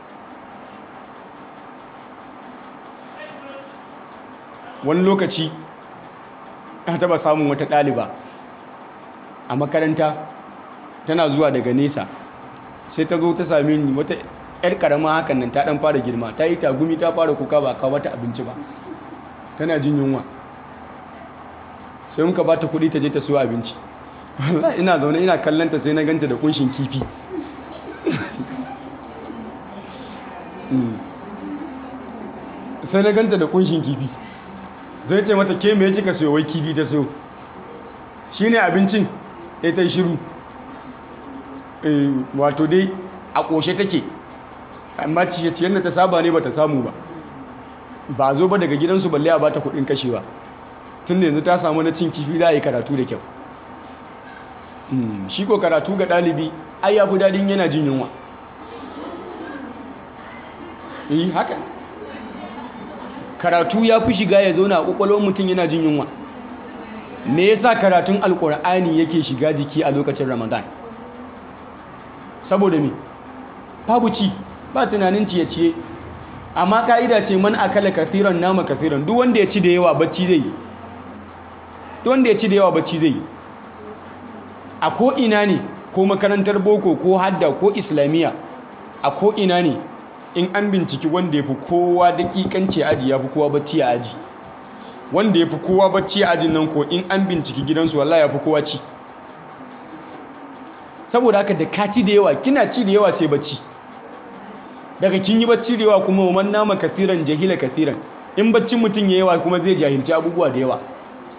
wani lokaci na taɓa samun wata ɗaliba a makaranta tana zuwa daga nesa sai ta zo ta same ni wata 'yar karama hakan nan ta ɗan fara girma ta yi tagumi ta fara kuka ba kawo mata abinci ba tana jin yunwa sai muka ba ta kuɗi ta je ta siyo abinci wallahi ina zaune ina kallanta sai na ganta da kunshin kifi sai na ganta da kunshin kifi zai ce mata ke mai kika siyo wai kifi ta siyo shine abincin ya ta shiru wato dai a ƙoshe take amma ciye-ciyen da ta saba ne ba ta samu ba ba zo ba daga gidansu balle a bata kuɗin kashewa tun da yanzu ta samu na cin kifi za a yi karatu da kyau shi ko karatu ga ɗalibi ai ya fi daɗin yana jin yunwa yi haka karatu ya fi shiga ya zauna a ƙwaƙwalwar mutum yana jin yunwa me yasa karatun alƙur'ani yake shiga jiki a lokacin ramadan saboda me babu ci ba tunanin ciye-ciye amma ka'ida ce man akala kathiran nama kathiran duk wanda ya ci da yawa bacci zai yi duk wanda ya ci da yawa bacci zai yi a ko ina ne ko makarantar boko ko hadda ko islamiyya a ko ina ne in an binciki wanda ya fi kowa daƙiƙanci aji ya fi kowa bacci a aji wanda ya fi kowa bacci a ajin nan ko in an binciki gidansu wallahi ya fi kowa ci saboda haka da ka ci da yawa kina ci da yawa sai bacci daga kin yi bacci da yawa kuma man nama kasiran jahila kasiran in baccin mutum ya yawa kuma zai jahilci abubuwa da yawa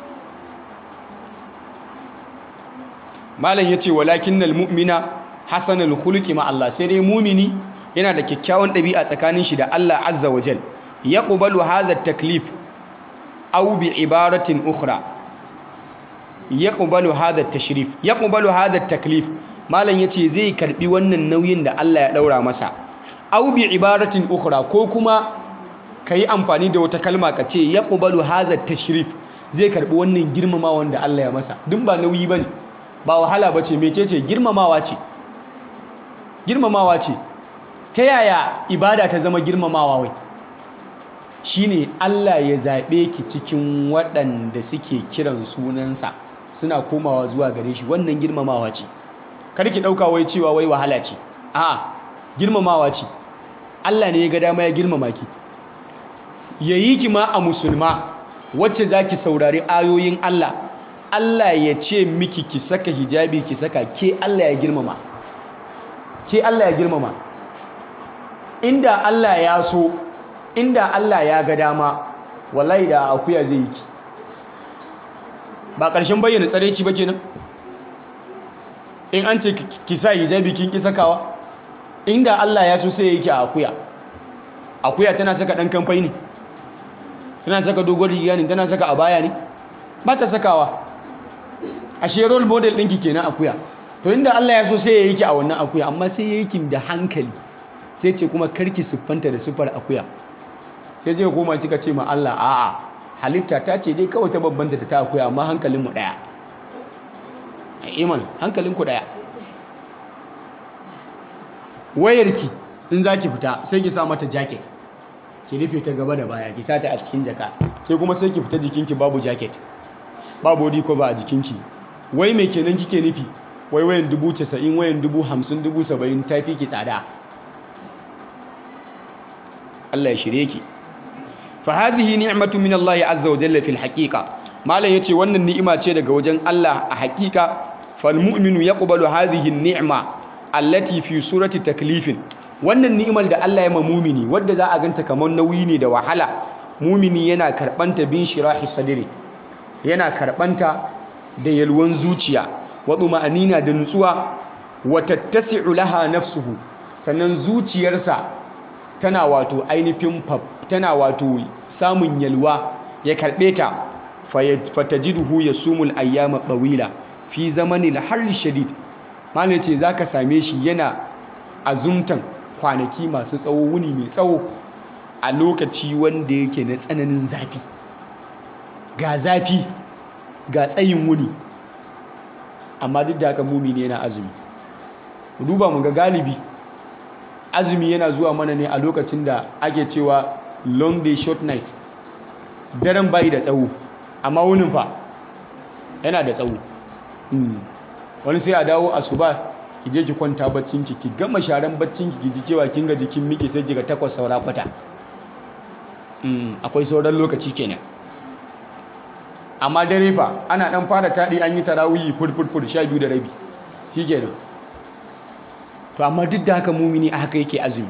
malam ya ce walakin mu'mina hasanul khuluqi ma Allah sai dai mumini yana da kyakkyawan ɗabi'a tsakanin shi da Allah azza wa jal yaqbalu hadha taklif aw bi ibaratin ukhra yaqbalu hadha tashrif yaqbalu hadha taklif malam yace zai karbi wannan nauyin da Allah ya daura masa aw bi ibaratin ukhra ko kuma kai amfani da wata kalma ka ce yaqbalu hadha tashrif zai karbi wannan girmamawa da Allah ya masa duk ba nauyi bane ba wahala bace mecece girmamawa ce girmamawa ce ta yaya ibada ta zama girmamawa wai shine Allah ya zaɓe ki cikin waɗanda suke kiran sunansa suna komawa zuwa gare shi wannan girmamawa ce kar ki ɗauka wai cewa wai wahala ce a'a girmamawa ce Allah ne ya ga dama ya girmama ki yayi ki ma a musulma wacce zaki saurari ayoyin Allah Allah ya ce miki ki saka hijabi ki saka ke Allah ya girmama ke Allah ya girmama inda Allah ya so inda Allah ya ga dama wallahi da akuya zai yi ki ba ƙarshen bayyana tsareci ba kenan in an ce ki sa hijabi kin ki sakawa inda Allah ya so sai ya yi ki a akuya akuya tana saka ɗan kamfai ne tana saka dogon riga ne tana saka abaya ne ba ta sakawa ashe role model ɗinki kenan akuya to inda Allah ya so sai ya yi ki a wannan akuya amma sai ya yi ki da hankali sai ce kuma karki siffanta da siffar akuya sai zai koma kika ce ma Allah a'a halitta ta ce dai kawai ta babbanta da ta akuya amma hankalinmu ɗaya a iman hankalinku ɗaya wayarki in za ki fita sai ki sa mata jacket ki rufe ta gaba da baya ki sata a cikin jaka sai kuma sai ki fita jikinki babu jacket babu body cover a jikinki wai mai kenan kike nufi wai wayan dubu casa'in wayan dubu hamsin dubu saba'in ta fi ki tsada Allah ya shirye ki fa hadhihi ni'matu min Allah azza wa jalla fil haqiqa malam yace wannan ni'ima ce daga wajen Allah a haqiqa fal mu'minu yaqbalu hadhihi ni'ma allati fi surati taklifin wannan ni'imar da Allah ya ma mumini wadda za a ganta kamar nauyi ne da wahala mumini yana karbanta bin shirahi sadri yana karbanta da yalwan zuciya wa ma'anina da nutsuwa wa tattasi'u laha nafsuhu sannan zuciyarsa tana wato ainihin tana wato samun yalwa ya karɓe ta fatajiduhu ya sumul ayyama ɓawila fi zamanin harri shadid malin ce za ka same shi yana azumtan kwanaki masu tsawo wuni mai tsawo a lokaci wanda yake na tsananin zafi ga zafi ga tsayin wuni amma duk da haka mumini yana azumi duba mu ga galibi azumi yana zuwa mana ne a lokacin da ake cewa long day short night daren bayi da tsawo amma wunin fa yana da tsawo wani sai a dawo asuba ki je ki kwanta baccinki ki gama sharan baccinki ki ji cewa kin ga jikin miki sai kiga takwas saura kwata akwai sauran lokaci kenan amma dare fa ana dan fara taɗi an yi tarawihi furfurfur sha biyu da rabi shi kenan to amma duk da haka mumini a haka yake azumi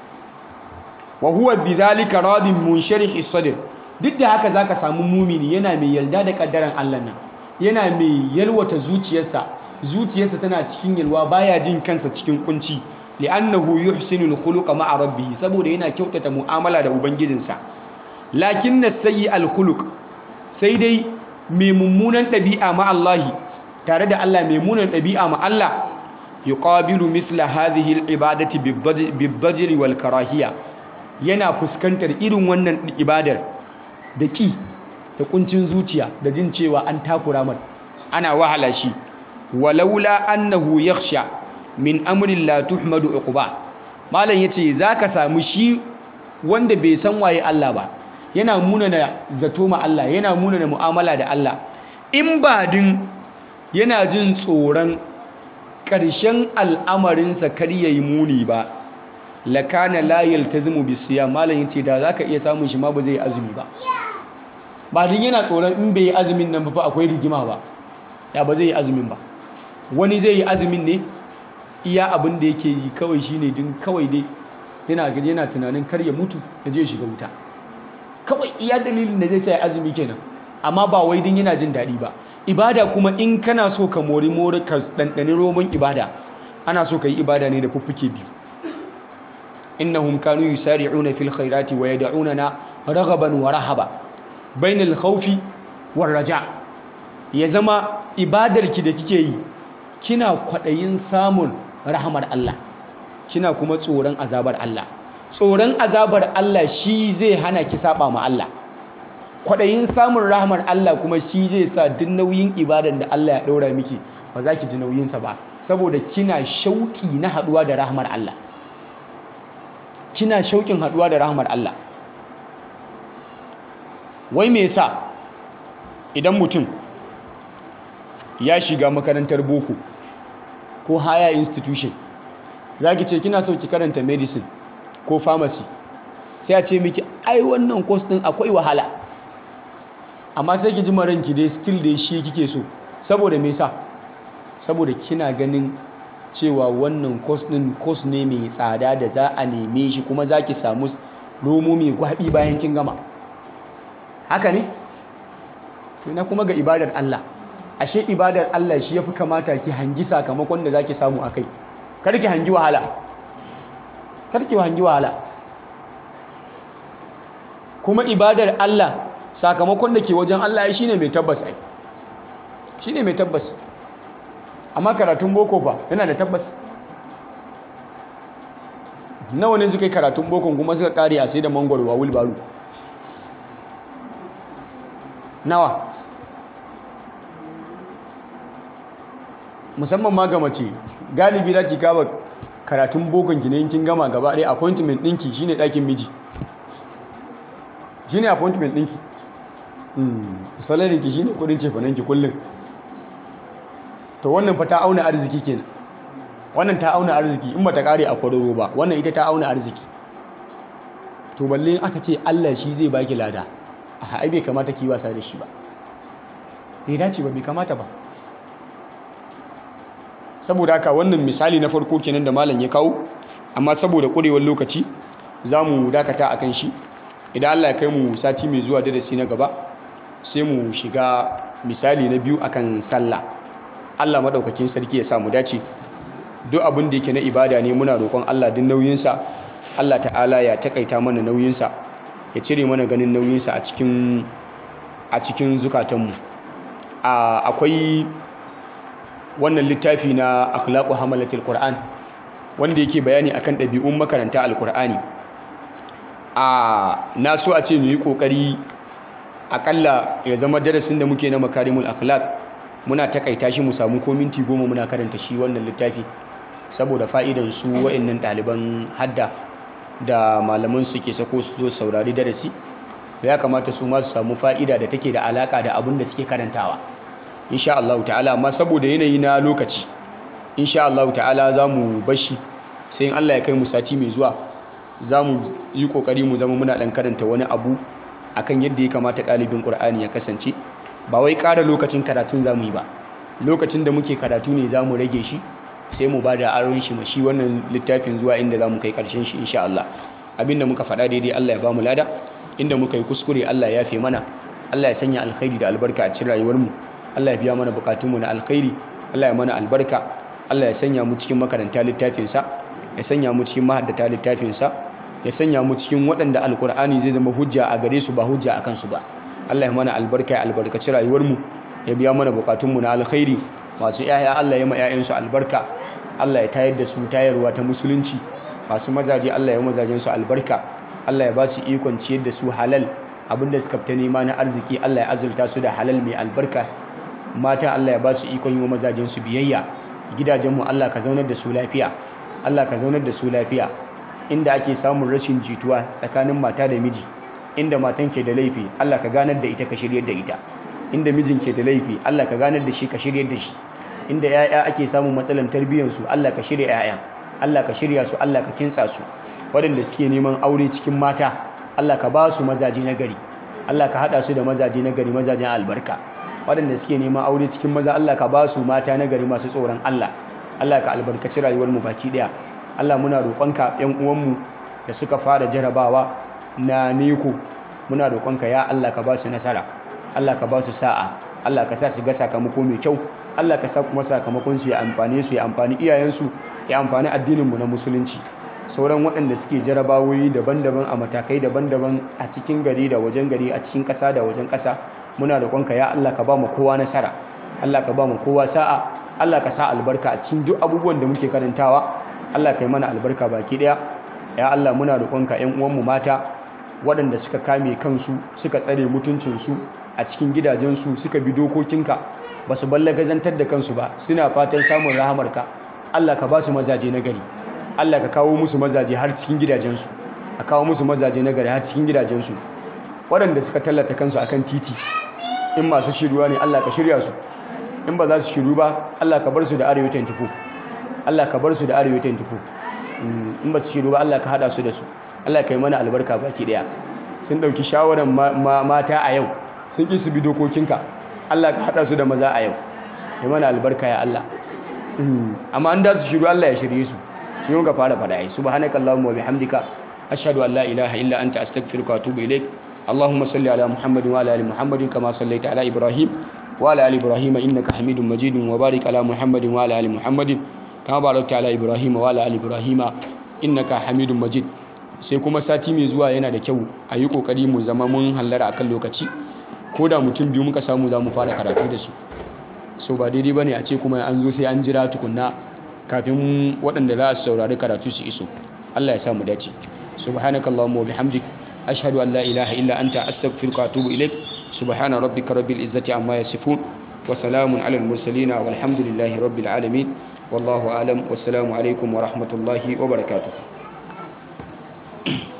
wa huwa bidhalika radin munsharih sadr duk da haka zaka samu mumini yana mai yarda da kaddaran Allah nan yana mai yalwata zuciyarsa zuciyarsa tana cikin yalwa baya jin kansa cikin kunci li'annahu yuhsinu al-khuluqa ma'a rabbih saboda yana kyautata mu'amala da ubangijinsa lakinna sayyi al-khuluq sai dai mai mummunan ɗabi'a ma Allah tare da Allah mai mummunan ɗabi'a ma Allah yuqabilu misla hadhihi al-ibadati bid-dajri wal karahiya yana fuskantar irin wannan ibadar da ki da kuncin zuciya da jin cewa an takura mar ana wahala shi walaula annahu yakhsha min amrin la tuhmadu uquba malam yace zaka samu shi wanda bai san waye Allah ba yana munana zato ma Allah yana munana mu'amala da Allah in ba din yana jin tsoron ƙarshen al'amarinsa kar ya yi muni ba lakana la yaltazimu bisiya malam yace da zaka iya samun shi ma ba zai azumi ba ba din yana tsoron in bai yi azumin nan ba fa akwai rigima ba ya ba zai yi azumin ba wani zai yi azumin ne iya abin da yake yi kawai shine din kawai dai yana gaji yana tunanin kar ya mutu ya je shiga wuta kawai iya dalilin da zai sa azumi kenan amma ba wai din yana jin daɗi ba ibada kuma in kana so ka mori mori ka ɗanɗani roman ibada ana so ka yi ibada ne da fuffuke biyu innahum kanu yusari'una fil khairati wa yad'unana raghaban wa rahaba bainal khawfi war raja ya zama ibadarki da kike yi kina kwaɗayin samun rahamar Allah kina kuma tsoron azabar Allah tsoron azabar Allah shi zai hana ki saba ma Allah kwaɗayin samun rahamar Allah kuma shi zai sa duk nauyin ibadan da Allah ya ɗora miki ba za ki ji nauyinsa ba saboda kina shauƙi na haɗuwa da rahamar Allah kina shauƙin haɗuwa da rahamar Allah wai me yasa idan mutum ya shiga makarantar boko ko haya institution za ki ce kina so ki karanta medicine ko pharmacy sai a ce miki ai wannan course din akwai wahala amma sai ki ji maranki dai still dai shi kike so saboda me yasa saboda kina ganin cewa wannan course din course ne mai tsada da za a neme shi kuma za ki samu romo mai gwabi bayan kin gama haka ne to ina kuma ga ibadar Allah ashe ibadar Allah shi yafi kamata ki hangi sakamakon da zaki samu akai kar ki hangi wahala kar ki hangi wahala kuma ibadar Allah sakamakon da ke wajen Allah ai shine mai tabbas ai shine mai tabbas amma karatun boko fa yana da tabbas nawa ne suka yi karatun bokon kuma suka kare a sai da mangwaro wa wulbaru nawa musamman ma ga mace galibi da ki kaba karatun bokon ki ne kin gama gaba ɗaya appointment ɗinki shine ɗakin miji shine appointment ɗinki salari ki shine kudin cefanen ki kullum to wannan fa ta auna arziki kenan wannan ta auna arziki in ba ta kare a kwararo ba wannan ita ta auna arziki to balle aka ce Allah shi zai baki lada a ai bai kamata ki wasa da shi ba bai dace ba bai kamata ba saboda haka wannan misali na farko kenan da malam ya kawo amma saboda ƙurewar lokaci za mu dakata a kan shi idan Allah ya kai mu sati mai zuwa darasi na gaba sai mu shiga misali na biyu akan sallah Allah maɗaukakin sarki ya sa mu dace duk abin da yake na ibada ne muna roƙon Allah duk nauyinsa Allah ta'ala ya takaita mana nauyinsa ya cire mana ganin nauyinsa a cikin a cikin zukatanmu akwai wannan littafi na akhlaqu hamalatil qur'an wanda yake bayani akan ɗabi'un makaranta alqur'ani a na so a ce mu yi kokari akalla ya zama darasin da muke na makarimul akhlaq muna takaita shi mu samu ko minti goma muna karanta shi wannan littafi saboda fa'idan su wa'annan ɗaliban hadda da malaman su ke sako su zo saurari darasi ya kamata su ma su samu fa'ida da take da alaka da abin da suke karantawa insha Allah ta'ala amma saboda yanayi na lokaci insha Allah ta'ala za mu bashi sai in Allah ya kai mu sati mai zuwa za mu yi kokari mu zama muna dan karanta wani abu akan yadda ya kamata ɗalibin Qur'ani ya kasance ba wai ƙara lokacin karatun za mu yi ba lokacin da muke karatu ne za mu rage shi sai mu ba da aron shi ma shi wannan littafin zuwa inda za mu kai ƙarshen shi insha Allah abinda muka faɗa daidai Allah ya ba mu lada inda muka yi kuskure Allah ya fi mana Allah ya sanya alkhairi da albarka a cikin rayuwarmu Allah ya biya mana bukatunmu na alkhairi Allah ya mana albarka Allah ya sanya mu cikin makaranta littafinsa ya sanya mu cikin mahaddata littafinsa ya sanya mu cikin waɗanda alkur'ani zai zama hujja a gare su ba hujja a kansu ba Allah ya mana albarka ya albarkaci rayuwarmu ya biya mana bukatunmu na alkhairi masu yaya Allah ya ma 'ya'yansu albarka Allah ya tayar da su tayarwa ta musulunci masu mazaje Allah ya mazajen su albarka Allah ya ba su ikon ciyar da su halal abinda suka fita nema na arziki Allah ya azurta su da halal mai albarka mata Allah ya ba su ikon yi wa mazajen su biyayya gidajenmu Allah ka zaunar da su lafiya Allah ka zaunar da su lafiya inda ake samun rashin jituwa tsakanin mata da miji inda matan ke da laifi Allah ka ganar da ita ka shiryar da ita inda mijin ke da laifi Allah ka ganar da shi ka shiryar da shi inda yaya ake samun matsalan tarbiyyar su Allah ka shirya yaya Allah ka shirya su Allah ka kintsa su waɗanda suke neman aure cikin mata Allah ka ba su mazaji na gari Allah ka haɗa su da mazaji na gari mazajen albarka waɗanda suke neman aure cikin maza Allah ka ba su mata na gari masu tsoron Allah Allah ka albarkaci rayuwar mu baki ɗaya Allah muna roƙonka ƴan uwanmu da suka fara jarabawa na neko muna roƙonka ya Allah ka ba su nasara Allah ka ba su sa'a Allah ka sa su ga sakamako mai kyau Allah ka sa kuma sakamakon su ya amfane su ya amfani iyayensu ya amfani addinin mu na musulunci sauran waɗanda suke jarabawoyi daban-daban a matakai daban-daban a cikin gari da wajen gari a cikin ƙasa da wajen ƙasa muna roƙonka ya Allah ka ba mu kowa nasara Allah ka ba mu kowa sa'a Allah ka sa albarka a cikin duk abubuwan da muke karantawa Allah ka yi mana albarka baki ɗaya ya Allah muna roƙonka ƴan uwanmu mata waɗanda suka kame kansu suka tsare mutuncinsu a cikin gidajensu suka bi dokokinka ba su ballagazantar da kansu ba suna fatan samun rahamarka Allah ka ba su mazaje na gari Allah ka kawo musu mazaje har cikin gidajensu a kawo musu mazaje na gari har cikin gidajensu waɗanda suka tallata kansu akan titi in masu shiruwa ne Allah ka shirya su in ba za su shiru ba Allah ka bar su da arewa 24 Allah ka bar su da arewa 24 in ba su shiru ba Allah ka hada su da su Allah ka yi mana albarka baki daya sun dauki shawaran mata a yau sun ki su bi dokokinka Allah ka hada su da maza a yau yi mana albarka ya Allah amma an da su shiru Allah ya shirye su shi yau ka fara fada ai subhanakallahumma wa bihamdika ashhadu an la ilaha illa anta astaghfiruka wa atubu ilaik اللهم صل على محمد وعلى ال محمد كما صليت على ابراهيم وعلى ال ابراهيم انك حميد مجيد وبارك على محمد وعلى ال محمد كما باركت على ابراهيم وعلى ال ابراهيم انك حميد مجيد sai kuma sati mai zuwa yana da kyau a yi kokari mu zama mun hallara akan lokaci ko da mutum biyu muka samu za mu fara karatu da su so ba daidai bane a ce kuma an zo sai an jira tukunna kafin waɗanda za su saurari karatu su iso Allah ya sa mu dace subhanakallahumma wa bihamdik أشهد أن لا إله إلا أنت أستغفرك وأتوب إليك سبحان ربك رب العزة عما يصفون وسلام على المرسلين والحمد لله رب العالمين والله أعلم والسلام عليكم ورحمة الله وبركاته